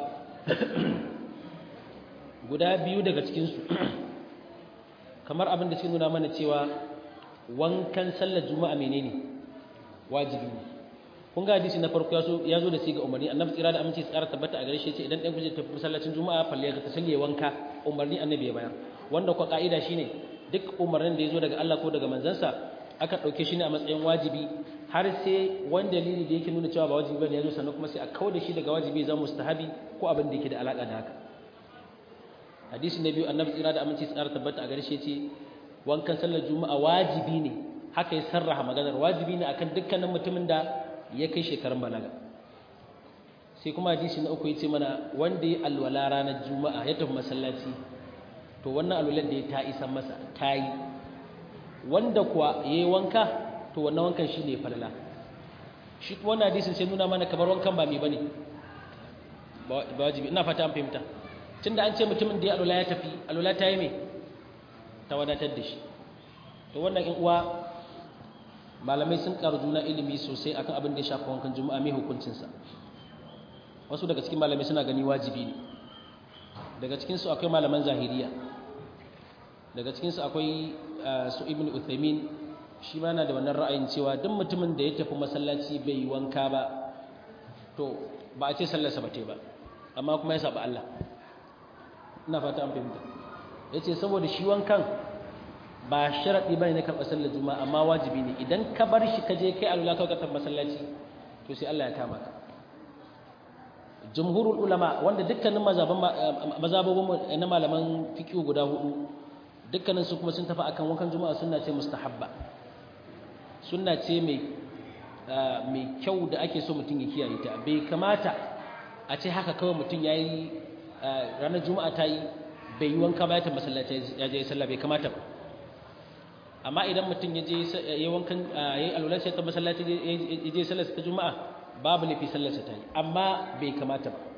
guda biyu daga cikin su kamar abin da suke nuna mana cewa wankan sallar juma'a menene wajibi ne kun ga hadisi na farko ya zo da siga umarni annabi tsira da aminci tsara tabbata a gare shi ce idan ɗan kuje tafi masallacin juma'a falle ga tasalli wanka umarni annabi ya bayar wanda kwa ka'ida shine duk umarnin da ya zo daga Allah ko daga manzansa aka ɗauke shi ne a matsayin wajibi har sai wani dalili da yake nuna cewa ba wajibi bane ya zo sannan kuma sai a kauda shi daga wajibi zama mustahabi ko abin da yake da alaka da haka hadisi na biyu annabi tsira da aminci tsara tabbata a gare shi ce wankan sallar juma'a wajibi ne haka ya sarraha maganar wajibi ne akan dukkanin mutumin da ya kai shekarun balaga sai kuma hadisi na uku yace mana wanda ya alwala ranar juma'a ya tafi masallaci to wannan alwalar da ya ta isan masa ta yi wanda kuwa ya yi wanka to wannan wankan shi ne falala shi wannan hadisin sai nuna mana kamar wankan ba mai bane ba wajibi ina fata an fahimta tunda an ce mutumin da ya alwala ya tafi alwala ta yi mai ta wadatar da shi to wannan in uwa malamai sun karu juna ilimi sosai akan abin da ya shafa wankan juma'a mai hukuncinsa wasu daga cikin malamai suna gani wajibi ne daga cikinsu akwai malaman zahiriya daga cikinsu akwai su ibn uthaymin shi ma na da wannan ra'ayin cewa duk mutumin da ya tafi masallaci bai yi wanka ba to ba a ce sallarsa ba ba amma kuma ya saba Allah ina fata an fahimta ya ce saboda shi wankan ba sharaɗi ba ne na karɓar sallar juma'a amma wajibi ne idan ka bar shi ka je kai alula kawai ka masallaci to sai Allah ya kama ka jumhurul ulama wanda dukkanin mazababin na malaman fiqh guda hudu dukkanin su kuma sun tafi akan wankan juma'a sunna ce mustahabba sunna ce mai mai kyau da ake so mutum ya kiyaye ta bai kamata a ce haka kawai mutum yayi ranar juma'a ta yi bai yi wanka ba ya ta masallaci ya je sallah bai kamata ba amma idan mutum ya je ya wankan ya yi alwala sai ta masallaci ya je sallar ta juma'a babu lafi sallar ta yi amma bai kamata ba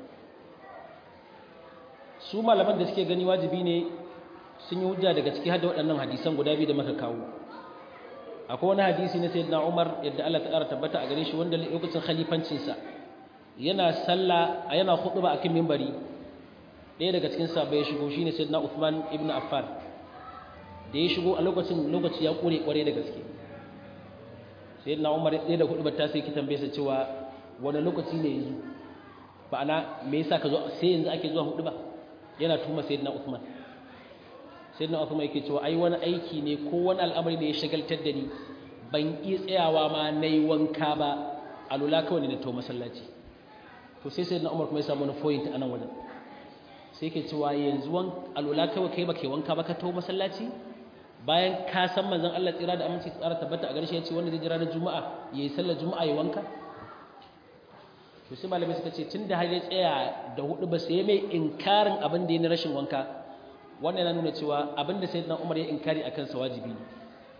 su malaman da suke gani wajibi ne sun yi hujja daga ciki har da waɗannan hadisan guda biyu da muka kawo akwai wani hadisi na sayyidina Umar yadda Allah ta ƙara tabbata a gare shi wanda lokacin khalifancinsa yana sallah yana khutba akan minbari ɗaya daga cikin sahabbai ya shigo shine sayyidina Uthman ibn Affan da ya shigo a lokacin lokaci ya kure kware da gaske sai na umar ɗaya da hudu ta sai ki tambaye sa cewa wani lokaci ne yanzu ba ana me yasa ka zo sai yanzu ake zuwa hudu ba yana tuma sayyidina Uthman sayyidina Uthman yake cewa ai wani aiki ne ko wani al'amari ne ya shagaltar da ni ban iya tsayawa ma nayi wanka ba alula kawai ne na to masallaci to sai sayyidina Umar kuma ya samu wani point a nan wajen sai yake cewa yanzu wan alula kawai kai baka wanka ba ka to masallaci bayan ka san manzon Allah tsira da aminci tsara tabbata a garshe ya ce wanda zai jira na juma'a yayi sallar juma'a ya wanka to sai malamai suka ce tunda har ya tsaya da hudu ba sai mai inkarin abin da ya na rashin wanka wannan yana nuna cewa abin da sayyidina Umar ya inkari akan sa wajibi ne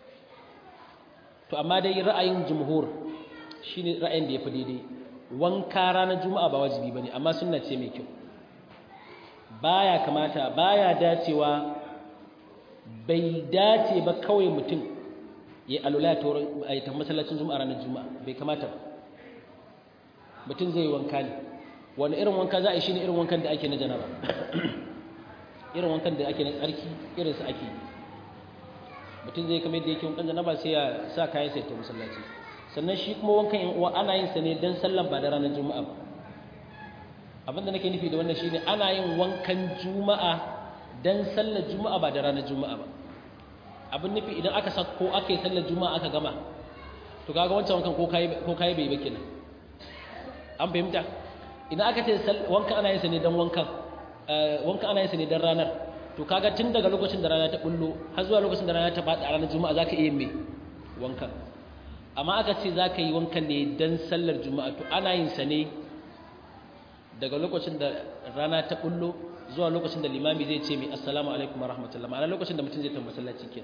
to amma dai ra'ayin jumhur shine ra'ayin da yafi daidai wanka ranar juma'a ba wajibi bane amma sunna ce mai kyau baya kamata baya dacewa bai dace ba kawai mutum ya alula ya ta masallacin juma'a ranar juma'a bai kamata ba mutum zai yi wanka ne wani irin wanka za a yi shi ne irin wankan da ake na janaba irin wankan da ake na tsarki irin su ake mutum zai kamar da yake wankan janaba sai ya sa kayan sai ta masallaci sannan shi kuma wankan yan uwa ana yin sa ne dan sallan ba da ranar juma'a ba abin da nake nufi da wannan shine ana yin wankan juma'a dan sallar juma'a ba da ranar juma'a ba abin nufi idan aka sako aka yi sallar juma'a aka gama to kaga wancan wankan ko kai ko kai bai ba kenan an fahimta idan aka ce wankan ana yin sa ne dan wankan wankan ana yin sa ne dan ranar to kaga tun daga lokacin da rana ta bullo har zuwa lokacin da rana ta faɗi a ranar juma'a zaka iya mai wankan amma aka ce zaka yi wankan ne dan sallar juma'a to ana yin sa ne daga lokacin da rana ta bullo zuwa lokacin da limami zai ce mai assalamu alaikum warahmatullahi ma'ana lokacin da mutum zai tafi masallaci ke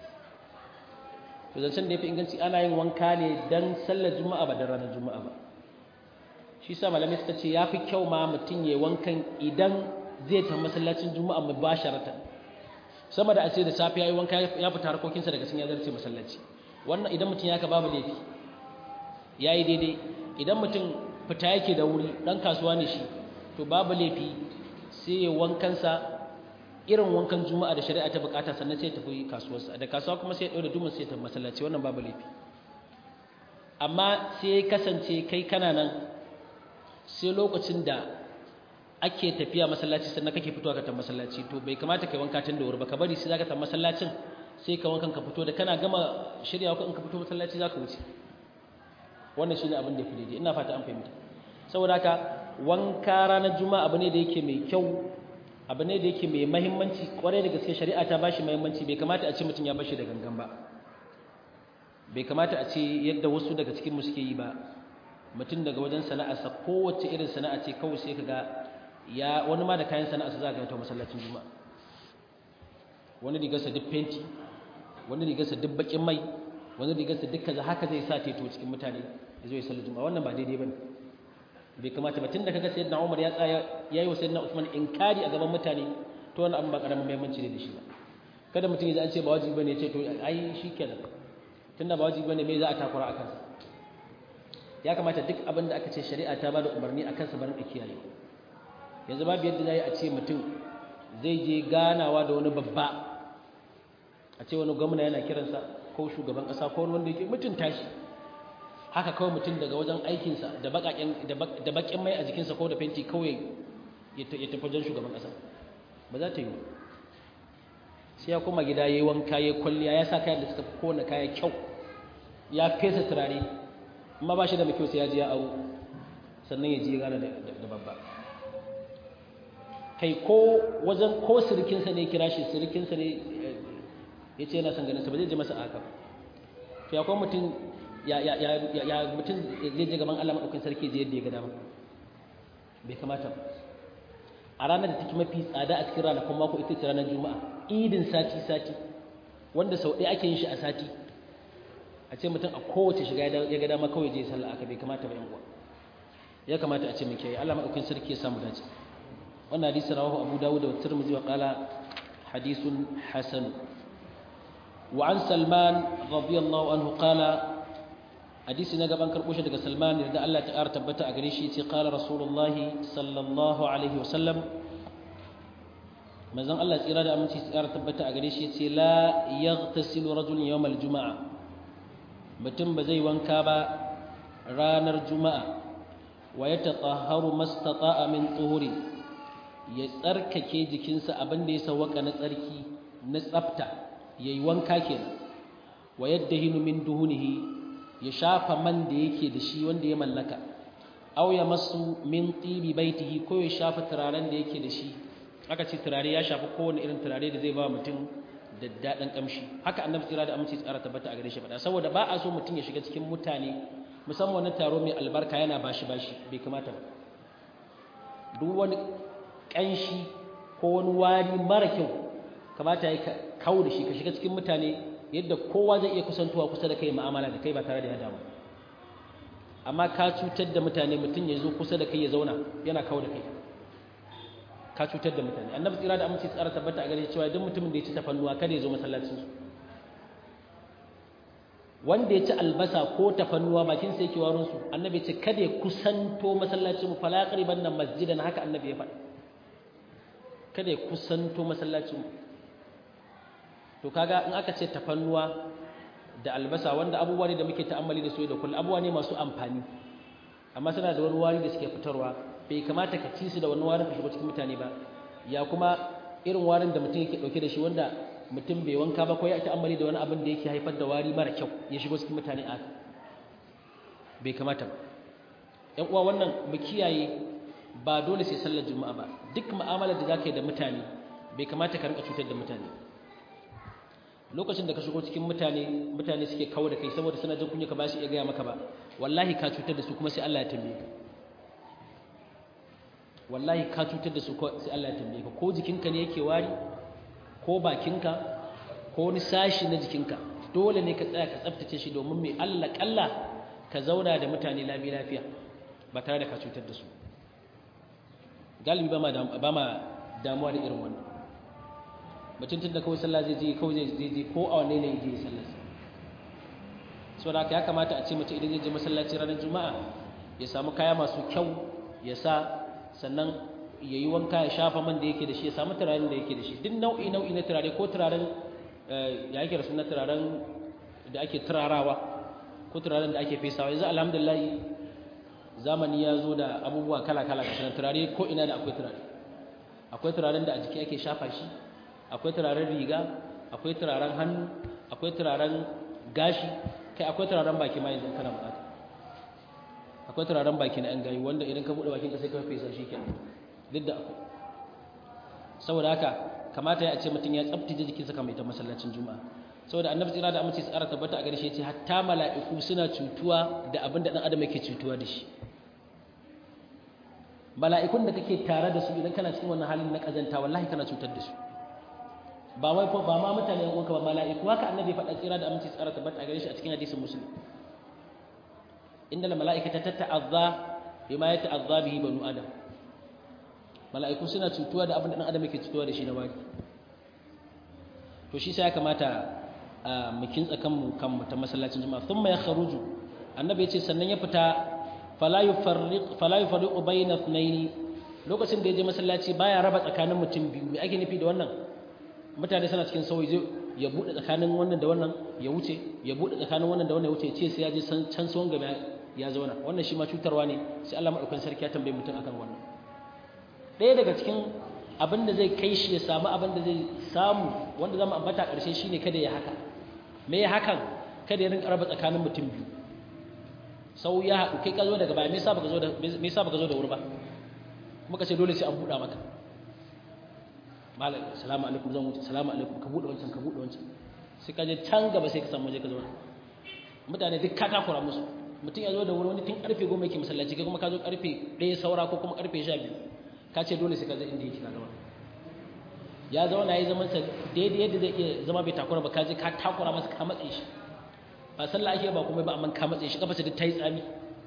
to zancen da yafi inganci ana yin wanka ne dan sallar juma'a ba da ranar juma'a ba shi sa malamai suka ce yafi kyau ma mutum yayi wankan idan zai tafi masallacin juma'a mubasharatan sama da a ce da safe yayi wanka ya fita harkokinsa daga cikin ya zarce masallaci wannan idan mutum ya ka babu laifi yayi daidai idan mutum fita yake da wuri dan kasuwa ne shi to babu laifi sai ya wankansa irin wankan juma'a da shari'a ta bukata sannan sai ya tafi kasuwarsa da kasuwa kuma sai ya ɗaure dumin sai ya tafi masallaci wannan babu laifi amma sai ya kasance kai kana nan sai lokacin da ake tafiya masallaci sannan kake fitowa ka tafi masallaci to bai kamata kai wanka tun da wuri ba ka bari sai zaka tafi masallacin sai ka wankan ka fito da kana gama shiryawa ko in ka fito masallaci zaka wuce wannan shine abin da ya fi daidai ina fata an fahimta saboda haka wanka ranar juma'a abu ne da yake mai kyau abu ne da yake mai mahimmanci kwarai da gaske shari'a ta bashi mahimmanci bai kamata a ce mutum ya bashi da gangan ba bai kamata a ce yadda wasu daga cikin mu suke yi ba mutum daga wajen sana'arsa kowace irin sana'a ce kawai sai ka ga ya wani ma da kayan sana'arsa za ka ga ta masallacin juma'a wani rigarsa duk fenti wani rigarsa duk bakin mai wani rigarsa duk kaza haka zai sa teto cikin mutane ya zo ya sallar juma'a wannan ba daidai bane bai kamata ba tun da kaga sayyidina Umar ya tsaya yayi wa sayyidina Uthman inkari a gaban mutane to wannan abin ba karamin muhimmanci ne da shi ba kada mutum ya ji an ce ba wajibi bane ya ce to ai shikenan tunda ba wajibi bane me za a takura akan sa ya kamata duk abin da aka ce shari'a ta bada umarni akan sa barin kiyaye yanzu babu yadda zai a ce mutum zai je ganawa da wani babba a ce wani gwamna yana kiransa ko shugaban kasa ko wani wanda yake mutunta shi haka kawai mutum daga wajen aikinsa da bakin mai a jikinsa ko da fenti kawai ya tafi wajen shugaban ƙasa ba za ta yi sai ya koma gida yayi wanka yayi kwalliya ya sa kayan da suka fi kowane kaya kyau ya fesa turare amma ba shi da mai kyau sai ya je ya aro sannan ya je gane da babba kai ko wajen ko sirikinsa ne kira shi sirikinsa ne ya ce yana son ganin sa ba zai je masa aka to ya kuma mutum ya ya ya ya mutum zai je gaban Allah madaukakin sarki je yadda ya ga dama bai kamata ba a ranar da take mafi tsada a cikin ranakun mako ita ce ranar juma'a idin sati sati wanda sau ɗaya ake yin shi a sati a ce mutum a kowace shiga ya ga dama kawai je sallah aka bai kamata ba yan uwa ya kamata a ce mun kiyaye Allah madaukakin sarki ya samu dace wannan hadisi rawahu Abu Dawud wa Tirmidhi wa qala hadithun hasan wa an Salman radiyallahu anhu qala hadisi na gaban karbo shi daga Salman da Allah ta ƙara tabbata a gare shi ce qala Rasulullahi sallallahu alaihi wa sallam manzon Allah tsira da aminci tsara tabbata a gare shi ce la yaghtasilu rajulun yawm al-jum'a mutum ba zai wanka ba ranar juma'a wa ya taƙaharu mastata'a min tuhuri ya tsarkake jikinsa abin da ya sawaka na tsarki na tsafta ya yi wanka kenan wa yadda hinu min duhunihi ya shafa man da yake da shi wanda ya mallaka aw ya masu min tibi baitihi ko ya shafa turaren da yake da shi aka ce turare ya shafi kowane irin turare da zai ba mutum da daɗin ƙamshi haka annabi tsira da aminci tsara tabbata a gare shi faɗa saboda ba a so mutum ya shiga cikin mutane musamman wani taro mai albarka yana bashi bashi bai kamata ba duk wani ƙanshi ko wani wari mara kyau kamata ya kawo da shi ka shiga cikin mutane yadda kowa zai iya kusantowa kusa da kai ma'amala da kai ba tare da ya damu amma ka cutar da mutane mutum ya zo kusa da kai ya zauna yana kawo da kai ka cutar da mutane annabi tsira da aminci tsara tabbata a gare cewa duk mutumin da ya ci tafannuwa kada ya zo masallacin su wanda ya ci albasa ko tafannuwa bakin sai yake warin su annabi ya ce kada ya kusanto masallacin mu fala qariban nan masjidan haka annabi ya faɗa kada ya kusanto masallacin mu to kaga in aka ce tafannuwa da albasa wanda abubuwa ne da muke ta'ammali da su da kullum abubuwa ne masu amfani amma suna da wani wari da suke fitarwa bai kamata ka ci su da wani warin ka shigo cikin mutane ba ya kuma irin warin da mutum yake dauke da shi wanda mutum bai wanka ba ko ya ta'ammali da wani abin da yake haifar da wari mara kyau ya shigo cikin mutane a bai kamata ba ƴan uwa wannan mu kiyaye ba dole sai sallar juma'a ba duk mu'amalar da zaka yi da mutane bai kamata ka rinka cutar da mutane lokacin da ka shigo cikin mutane mutane suke kawo da kai saboda suna jin kunya ka ba su iya gaya maka ba wallahi ka cutar da su kuma sai Allah ya tambaye ka wallahi ka cutar da su sai Allah ya tambaye ka ko jikinka ne yake wari ko bakinka ko wani sashi na jikinka dole ne ka tsaya ka tsaftace shi domin mai Allah kalla ka zauna da mutane lafi lafiya ba tare da ka cutar da su galibi ba ma damuwa da irin wannan mutum tun da kawai sallah zai je kawai zai je ko a wanne ne je sallar saboda haka ya kamata a ce mutum idan zai je masallaci ranar juma'a ya samu kaya masu kyau ya sa sannan ya yi wanka ya shafa man da yake da shi ya samu turaren da yake da shi duk nau'i nau'i na turare ko turaren ya yake da suna turaren da ake turarawa ko turaren da ake fesawa yanzu alhamdulillah zamani ya zo da abubuwa kala kala ga turare ko ina da akwai turare akwai turaren da a jiki ake shafa shi akwai turaren riga akwai turaren hannu akwai turaren gashi kai akwai turaren baki ma yanzu kana bukata akwai turaren baki na 'yan gayi wanda idan ka buɗe bakin ka sai ka fesa shi kenan duk da akwai saboda haka kamata ya ce mutum ya tsabtace jikinsa kamar ita masallacin juma'a saboda annabi tsira da amince tsara tabbata a gare shi yace hatta mala'iku suna cutuwa da abin da dan adam yake cutuwa da shi mala'ikun da kake tare da su idan kana cikin wannan halin na kazanta wallahi kana cutar da su ba wai ba ma mutane yan uwanka ba mala'iku haka annabi faɗa tsira da amince tsara tabbata a gare shi a cikin hadisin muslim inda mala'ikata tata'azza bima yata'azza bihi banu adam mala'iku suna cutuwa da abin da ɗan adam yake cutuwa da shi na wari to shi sai ya kamata mu kintsa kanmu kanmu ta masallacin juma'a thumma ya kharuju annabi yace sannan ya fita fala yufarriq fala yufarriqu bayna ithnayn lokacin da ya je masallaci baya raba tsakanin mutum biyu me ake nufi da wannan mutane suna cikin sauyi zai ya bude tsakanin wannan da wannan ya wuce ya bude tsakanin wannan da wannan ya wuce ya ce sai ya je can tsohon gaba ya zauna wannan shi ma cutarwa ne sai Allah madaukakin sarki ya tambaye mutum akan wannan ɗaya daga cikin abinda zai kai shi ya samu abinda zai samu wanda zama ambata ƙarshe shine kada ya haka me ya hakan kada ya rinka raba tsakanin mutum biyu sau ya haɗu kai ka zo daga baya me yasa baka zo da me yasa baka zo da wuri ba kuma ka ce dole sai an buɗa maka malam salamu alaikum zan wuce salamu alaikum ka buɗe wancan ka buɗe wancan sai ka je can gaba sai ka samu waje ka zauna mutane duk ka takura musu mutum ya zo da wuri wani tun karfe goma yake masallaci kai kuma ka zo karfe ɗaya saura ko kuma karfe sha biyu ka ce dole sai ka zo inda yake ka zama ya zauna ya zaman sa daidai yadda zai iya zama bai takura ba ka je ka takura masa ka matse shi ba sallah ake ba kuma ba amma ka matse shi kafa duk ta yi tsami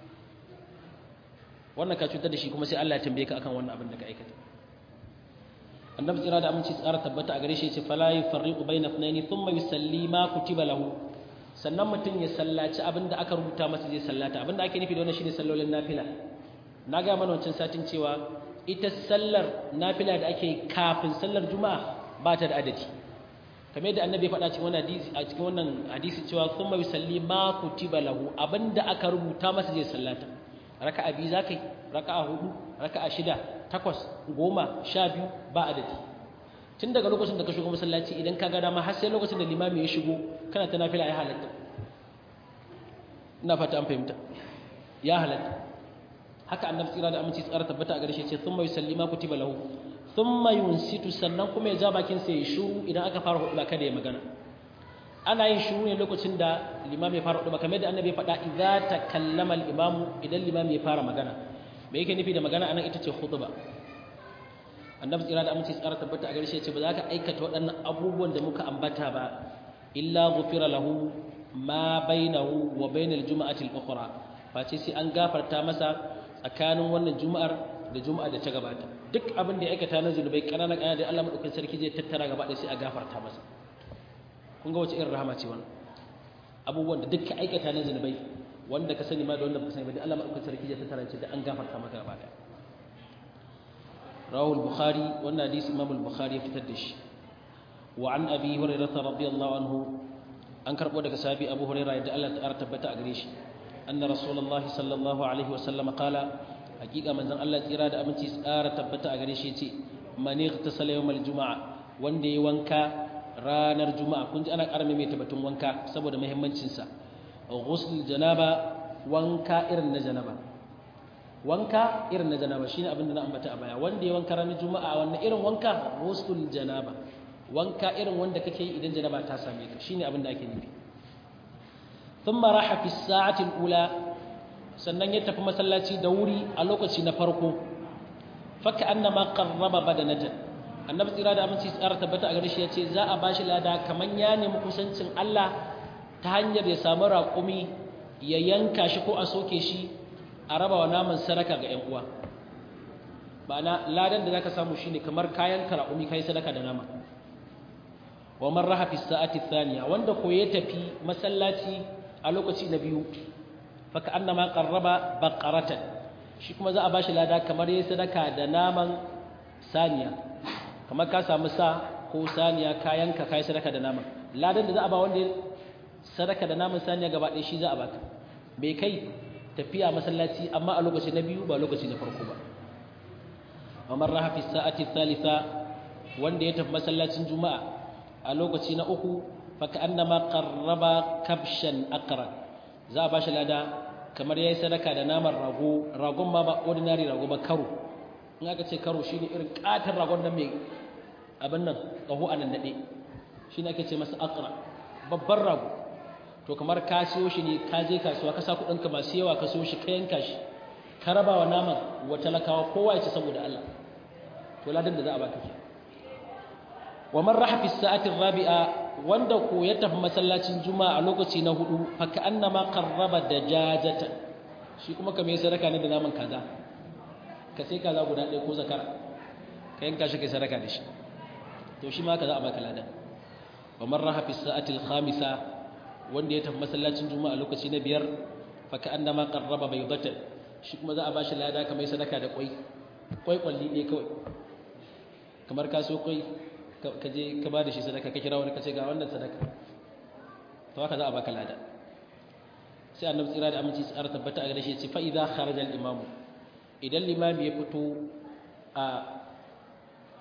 wannan ka cutar da shi kuma sai Allah ya tambaye ka akan wannan abin da ka aikata annabi tsira da aminci tsara tabbata a gare shi ce fala yufarriqu bayna ithnaini thumma yusalli ma kutiba lahu sannan mutum ya sallaci abinda aka rubuta masa zai sallata abinda ake nufi da wannan shine sallolin nafila na ga mana wancan satin cewa ita sallar nafila da ake kafin sallar juma'a ba ta da adadi kamar yadda annabi ya faɗa cikin wannan hadisi a cikin wannan hadisi cewa thumma yusalli ma kutiba lahu abinda aka rubuta masa zai sallata raka'a biyu zakai raka'a hudu raka'a shida takwas goma sha biyu ba adadi tun daga lokacin da ka shigo masallaci idan ka ga dama har sai lokacin da limami ya shigo kana ta nafila ya halatta ina fata an fahimta ya halatta haka annabi tsira da aminci tsara tabbata a gare shi ce thumma yusallima kutiba lahu thumma yunsitu sannan kuma ya ja bakin sa ya shiru idan aka fara hudu kada ya magana ana yin shiru ne lokacin da limami ya fara hudu kamar da annabi ya faɗa idza takallama al-imamu idan limami ya fara magana me yake nufi da magana anan ita ce khutba annabi tsira da aminci tsara tabbata a gare shi ce ba za ka aikata waɗannan abubuwan da muka ambata ba illa ghufira lahu ma bainahu wa bainal juma'ati al-ukhra face sai an gafarta masa tsakanin wannan juma'ar da juma'a da ta gabata duk abin da ya aikata na zunubai kanana kanana da Allah madaukakin sarki zai tattara gaba da sai a gafarta masa kun ga wace irin rahama ce wannan abubuwan da duk ka aikata na zunubai wanda ka sani ma da wanda ba ka sani ba da Allah madaukakin sarki zai tattara ce da an gafarta maka gaba daya رواه البخاري وان حديث امام البخاري fitar da shi وعن ابي هريره رضي الله عنه an karbo daga sahabi abu huraira da Allah ta tabbata a gare shi anna rasulullahi sallallahu alaihi wasallam qala hakika manzon Allah tsira da aminci tsara tabbata a gare shi yace man igtasala yawmal jumaa wanda yayi wanka ranar juma'a kun ji ana karame mai tabbatun wanka saboda muhimmancin sa ghusl janaba wanka irin na janaba wanka irin na janaba shine abin da na ambata a baya wanda ya wanka ranar juma'a wannan irin wanka ghusl janaba wanka irin wanda kake yi idan janaba ta same ka shine abin da ake nufi thumma raha fi sa'ati al-ula sannan ya tafi masallaci da wuri a lokaci na farko faka annama qarraba badanatan annabi tsira da aminci tsara tabbata a gare shi yace za a bashi lada kaman ya nemi kusancin Allah ta hanyar ya samu raƙumi ya yanka shi ko a soke shi a raba wa naman sadaka ga 'yan uwa ma'ana ladan da zaka samu shine kamar kayan karaumi kai sadaka da nama wa man raha fi sa'ati thaniya wanda ko ya tafi masallaci a lokaci na biyu fa ka annama qarraba baqaratan shi kuma za a bashi lada kamar yayin sadaka da naman saniya kamar ka samu sa ko saniya kayan ka kai sadaka da naman ladan da za a ba wanda sadaka da naman saniya gaba ɗaya shi za a baka bai kai tafiya masallaci amma a lokaci na biyu ba lokaci na farko ba Umar raha fi sa'ati thalitha wanda ya tafi masallacin juma'a a lokaci na uku fa ka'annama qarraba kabshan aqra za a bashi lada kamar yayi sadaka da naman rago ragon ma ba ordinary rago ba karo in aka ce karo shine irin katar ragon nan mai abin nan kaho anan dade shine ake ce masa aqra babban rago to kamar ka siyo shi ne ka je kasuwa ka sa kuɗinka masu yawa ka siyo shi ka yanka shi ka raba wa naman wa talakawa kowa ya ci saboda Allah to ladan da za a baka ke wa man raha fi sa'ati rabi'a wanda ko ya tafi masallacin juma'a a lokaci na hudu fa ka annama qarraba dajajatan shi kuma kamar ya sadaka ne da naman kaza ka sai kaza guda ɗaya ko zakara ka yanka shi kai sadaka da shi to shi ma ka za a baka ladan wa man raha fi sa'ati al-khamisa wanda ya tafi masallacin juma'a lokaci na biyar fa ka annama qarraba baydatan shi kuma za a bashi lada kamar sadaka da kwai kwai kwalli ne kawai kamar ka so kwai ka je ka ba da shi sadaka ka kira wani ka ce ga wannan sadaka to haka za a baka lada sai annabi tsira da aminci tsara tabbata a gare shi ce fa idza kharaja al imamu idan limami ya fito a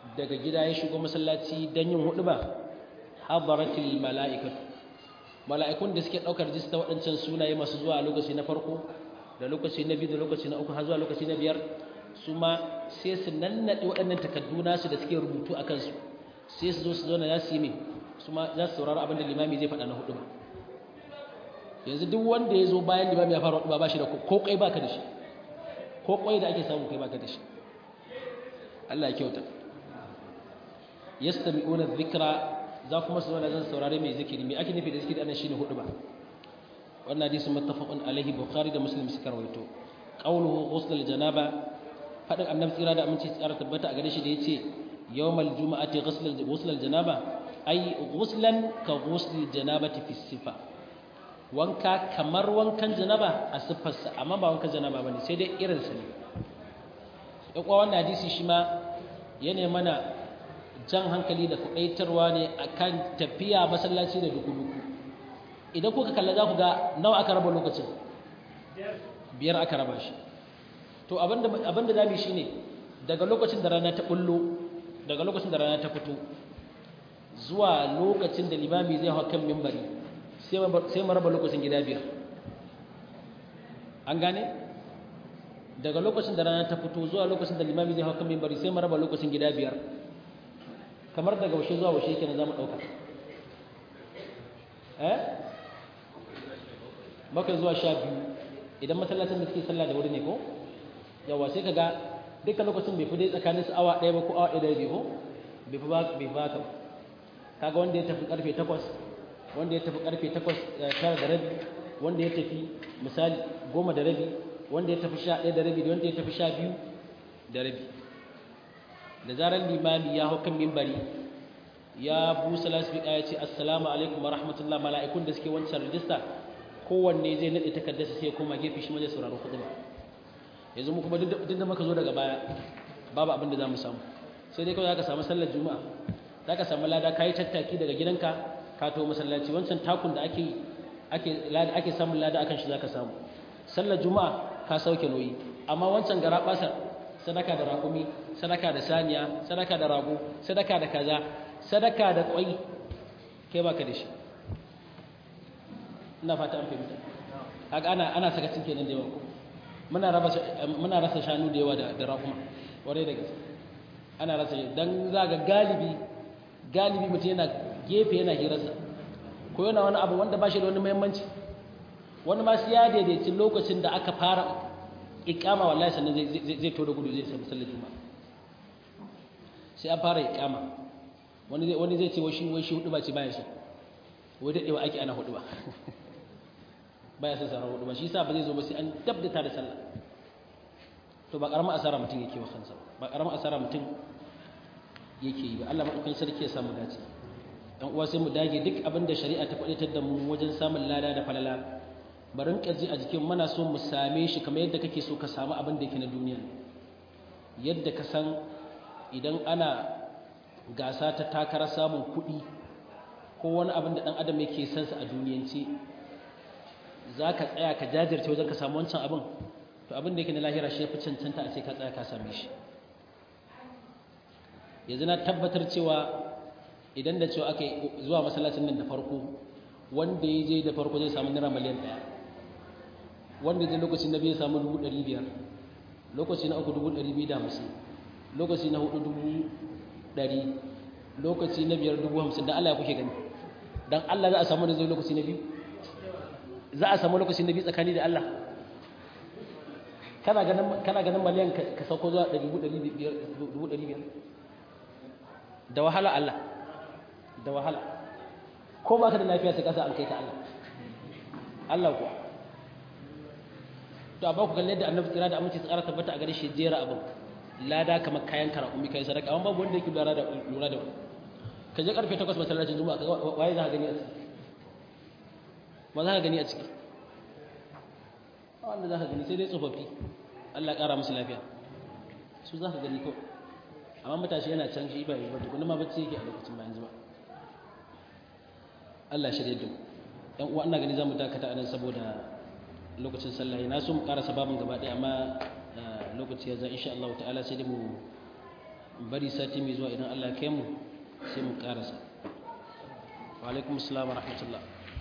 daga gida ya shigo masallaci don yin hudu ba hadaratul mala'ikatu mala'ikun da suke ɗaukar jista waɗancan sunaye masu zuwa a lokaci na farko da lokaci na biyu da lokaci na uku har zuwa lokaci na biyar su ma sai su nannaɗe waɗannan takardu nasu da suke rubutu a kansu sai su zo su zauna za su yi mai su ma za su saurari abin da limami zai faɗa na hudu ba yanzu duk wanda ya zo bayan limami ya fara hudu ba shi da ko kai baka da shi ko kwai da ake samu kai baka da shi Allah ya kyauta yastami'una dhikra za kuma su zauna zan saurare mai zikiri mai ake nufi da zikiri anan shine hudu ba wannan hadisi muttafaqun alaihi bukhari da muslim suka rawaito qawluhu ghusl janaba fadin annabi tsira da aminci tsara tabbata a gare shi da yace yawmal jumu'ati ghusl ghusl janaba ay ghuslan ka ghusl janabati fi sifa wanka kamar wankan janaba a siffarsa amma ba wankan janaba bane sai dai irin sa ne yakwa wannan hadisi shi ma yana mana jan hankali da kudaitarwa ne akan tafiya masallaci da duku-duku idan kuka kalla za ku ga nawa aka raba lokacin biyar aka raba shi to abinda abinda zamu shi ne daga lokacin da rana ta bullo daga lokacin da rana ta fito zuwa lokacin da limami zai hawa kan mimbari sai mu raba lokacin gida biyar an gane daga lokacin da rana ta fito zuwa lokacin da limami zai hawa kan mimbari sai mu raba lokacin gida biyar kamar daga washe zuwa washe kenan za mu ɗauka eh bakwai zuwa sha biyu idan masallacin da suke sallah da wuri ne ko yawa sai ka ga duka lokacin bai fi dai tsakanin su awa ɗaya ba ko awa ɗaya da rabi ko bai fi ba bai fi haka kaga wanda ya tafi karfe takwas wanda ya tafi karfe takwas tara da rabi wanda ya tafi misali goma da rabi wanda ya tafi sha ɗaya da rabi da wanda ya tafi sha biyu da rabi da zarar limami ya hau kan mimbari ya busa lasfika ya ce assalamu alaikum wa rahmatullah mala'ikun da suke wancan rijista kowanne zai naɗe takardarsa sai ya koma gefe shi ma zai saurari kuɗi ba yanzu mu kuma duk da muka zo daga baya babu abin da za mu samu sai dai kawai za ka samu sallar juma'a za ka samu lada ka yi tattaki daga gidanka ka to masallaci wancan takun da ake ake ake samun lada akan shi za ka samu sallar juma'a ka sauke noyi amma wancan gara basar sadaka da raƙumi sadaka da saniya sadaka da rago sadaka da kaza sadaka da ƙwai kai baka da shi ina fata an fahimta haka ana ana sakacin kenan da yawa muna raba muna rasa shanu da yawa da da raƙuma ware da gaske ana rasa dan zaga galibi galibi mutum yana gefe yana hirarsa ko yana wani abu wanda ba shi da wani muhimmanci wani ma sai ya daidaici lokacin da aka fara ikama wallahi sannan zai zai to da gudu zai samu sallar juma'a sai an fara ikama wani zai wani zai ce wai shi wai shi hudu ba ce baya shi wai dadewa ake ana hudu ba baya son sarar hudu ba shi yasa ba zai zo ba sai an dabdata da sallah to ba karamar asara mutum yake wa kansa ba karamar asara mutum yake yi ba Allah madaukakin sarki ya samu dace dan uwa sai mu dage duk abin da shari'a ta faɗi da mu wajen samun lada da falala barin kaji a jikin muna so mu same shi kamar yadda kake so ka samu abin da yake na duniya yadda ka san idan ana gasa ta takarar samun kuɗi ko wani abin da ɗan adam yake son sa a duniyance za ka tsaya ka jajirce wajen ka samu wancan abin to abin da yake na lahira shi ya fi cancanta a ce ka tsaya ka same shi yanzu na tabbatar cewa idan da cewa aka zuwa masallacin nan da farko wanda ya je da farko zai samu naira miliyan ɗaya wanda ya je lokaci na biyu ya samu dubu ɗari biyar lokaci na uku dubu ɗari biyu da hamsin lokaci na hudu dubu ɗari lokaci na biyar dubu hamsin don Allah ya kuke gani don Allah za a samu da zai lokaci na biyu za a samu lokaci na biyu tsakani da Allah kana ganin miliyan ka sauko zuwa dubu ɗari biyar da wahala Allah da wahala ko ba ka da lafiya sai kasa an kai ta Allah Allah kuwa to amma ku kalle da annabi tsira da aminci tsara tabbata a gare shi jera abin lada kamar kayan karakumi kai sadaka amma babu wanda yake lura da lura da ka je karfe 8 masallacin juma'a ka waye za ka gani a ciki ba za ka gani a ciki wanda za ka gani sai dai tsofaffi Allah ya kara musu lafiya su za ka gani ko amma matashi yana can shi ba yi ba tukuna ma bacci yake a lokacin bayan zuba Allah shirye da mu ɗan uwa ina gani za mu dakata anan saboda lokacin sallah na so mu karasa babin gaba ɗaya amma lokaci ya za insha Allah ta'ala sai dai mu bari sati mai zuwa idan Allah kai mu sai mu karasa wa alaikum assalam wa rahmatullah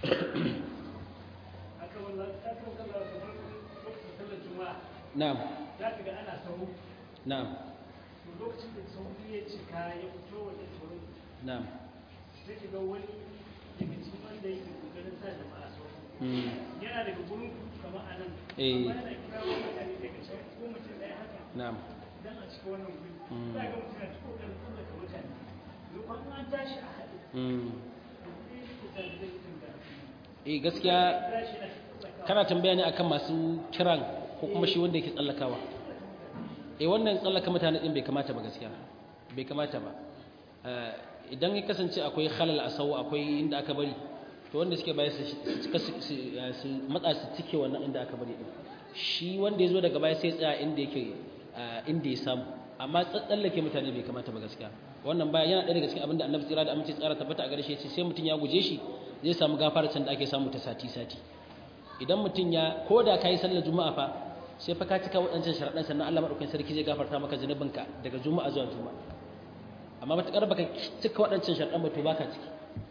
na'am za ka ga ana sahu na'am lokacin da sahu ya cika ya fito wajen sahu na'am sai ka ga wani daga cikin wanda yake kokarin sa jama'a sahu mm yana daga gurin kamar a nan Eh. amma yana kira wani mutane daga can ko mutum ɗaya haka na'am dan a cikin wannan guri Mm. za ga mutum yana cikin kokarin tsallaka mutane lokacin an tashi a haɗe mm da kuɗi yake sa da zai mutum da eh gaskiya tashi na tsallaka kana tambaya ne akan masu kiran ko kuma shi wanda yake tsallakawa eh wannan tsallaka mutane din bai kamata ba gaskiya bai kamata ba Eh, idan ya kasance akwai halal a sau akwai inda aka bari to wanda suke baya su su cika su su- eh, su matsa su cike wannan inda aka bari din shi wanda ya zo daga baya sai ya tsaya inda yake eh, inda ya samu amma tsallake mutane bai kamata ba gaskiya wannan baya yana ɗaya daga cikin abin da annabi tsira da amince tsara tabbata a gare shi ya ce sai mutum ya guje shi zai samu gafara can da ake samu ta sati sati idan mutum ya ko da ka yi sallar juma'a fa sai fa ka cika waɗancan sharaɗan sannan Allah maɗaukakin sarki zai gafarta maka zunubinka daga juma'a zuwa juma'a amma matuƙar baka cika waɗancan sharaɗan ba to baka ciki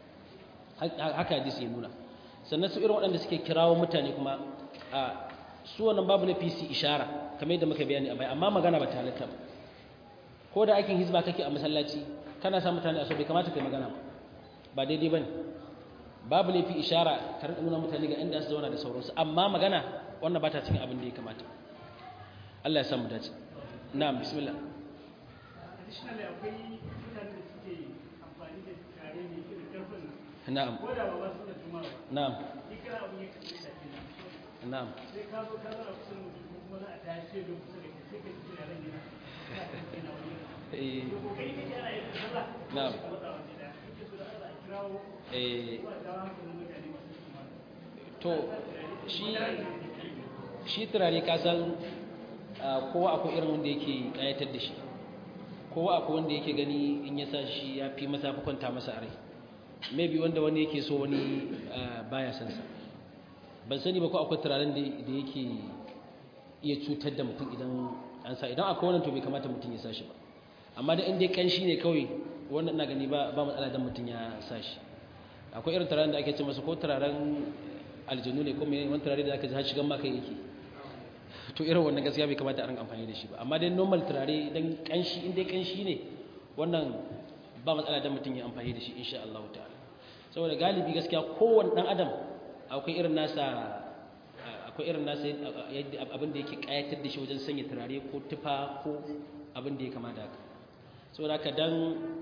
Ha- haka hadisi ya nuna sannan su irin waɗanda suke kirawo mutane kuma a su wannan babu na PC ishara kamar yadda muka bayani a baya amma magana ba ta halatta ba ko da aikin hizba kake a masallaci kana sa mutane a so bai kamata kai magana ba ba daidai bane babu laifi ishara ka rinka nuna mutane ga inda su zauna da sauransu amma magana wannan ba ta cikin abin da ya kamata Allah ya samu dace na'am bismillah additionally akwai mutane da suke amfani da kare mai irin karfin nan na'am ko da ba ba su da juma'a ba na'am ni kana abin ya kasance shafi na na'am sai ka zo ka zara kusa da mutum ko kuma za a tashi da kusa da kai sai ka ji tunanin yana kana kan kai na wani eh to kokari kake ana yin sallah Na'am. ka matsa wani da kake so da Allah a kirawo eh ko a dawo hankalin mutane masu juma'a to shi shi turare ka san ah, kowa akwai irin wanda yake kayatar da shi kowa akwai wanda yake gani in ya sa shi ya fi masa fi kwanta masa a rai maybe wanda wani yake so wani ah, baya san sa ban sani ba ko akwai turaren da da yake iya cutar da mutum idan an sa idan akwai wannan to bai kamata mutum ya sa shi ba amma da in dai kanshi ne kawai wannan ina gani ba ba matsala dan mutum ya sa shi akwai irin turaren da ake ce masa ko turaren aljanu ne ko mai wani turare da aka ji har shigan maka yake to irin wannan gaskiya bai kamata a rinka amfani da shi ba amma dai normal turare dan kanshi in dai kanshi ne wannan ba matsala dan mutum ya amfani da shi insha Allah ta'ala saboda galibi gaskiya kowanne dan adam akwai irin nasa akwai irin nasa yadda abin da yake kayatar da shi wajen sanya turare ko tufa ko abin da ya kamata haka saboda haka dan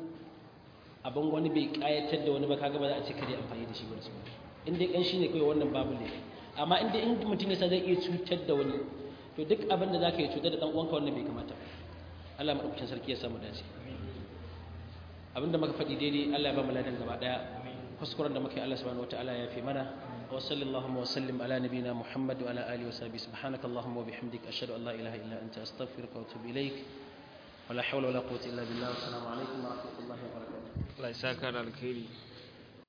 abin wani bai kayatar da wani ba kaga ba za a ce kare amfani da shi ba su in dai kanshi ne kawai wannan babu ne amma in dai in mutum ya sa zai iya cutar da wani to duk abin da zaka yi cutar da dan uwanka wannan bai kamata ba Allah madaukakin sarki ya samu dace abinda muka faɗi daidai Allah ya ba mu ladan gaba daya kuskuren da muka yi Allah subhanahu wataala ya fi mana wa sallallahu wa sallim ala nabina Muhammad wa ala alihi wa sahbihi subhanaka allahumma wa bihamdika ashhadu an la ilaha illa anta astaghfiruka wa atubu ilaik ولا حول ولا قوة إلا بالله والسلام عليكم ورحمة الله وبركاته Allah ya saka da alkhairi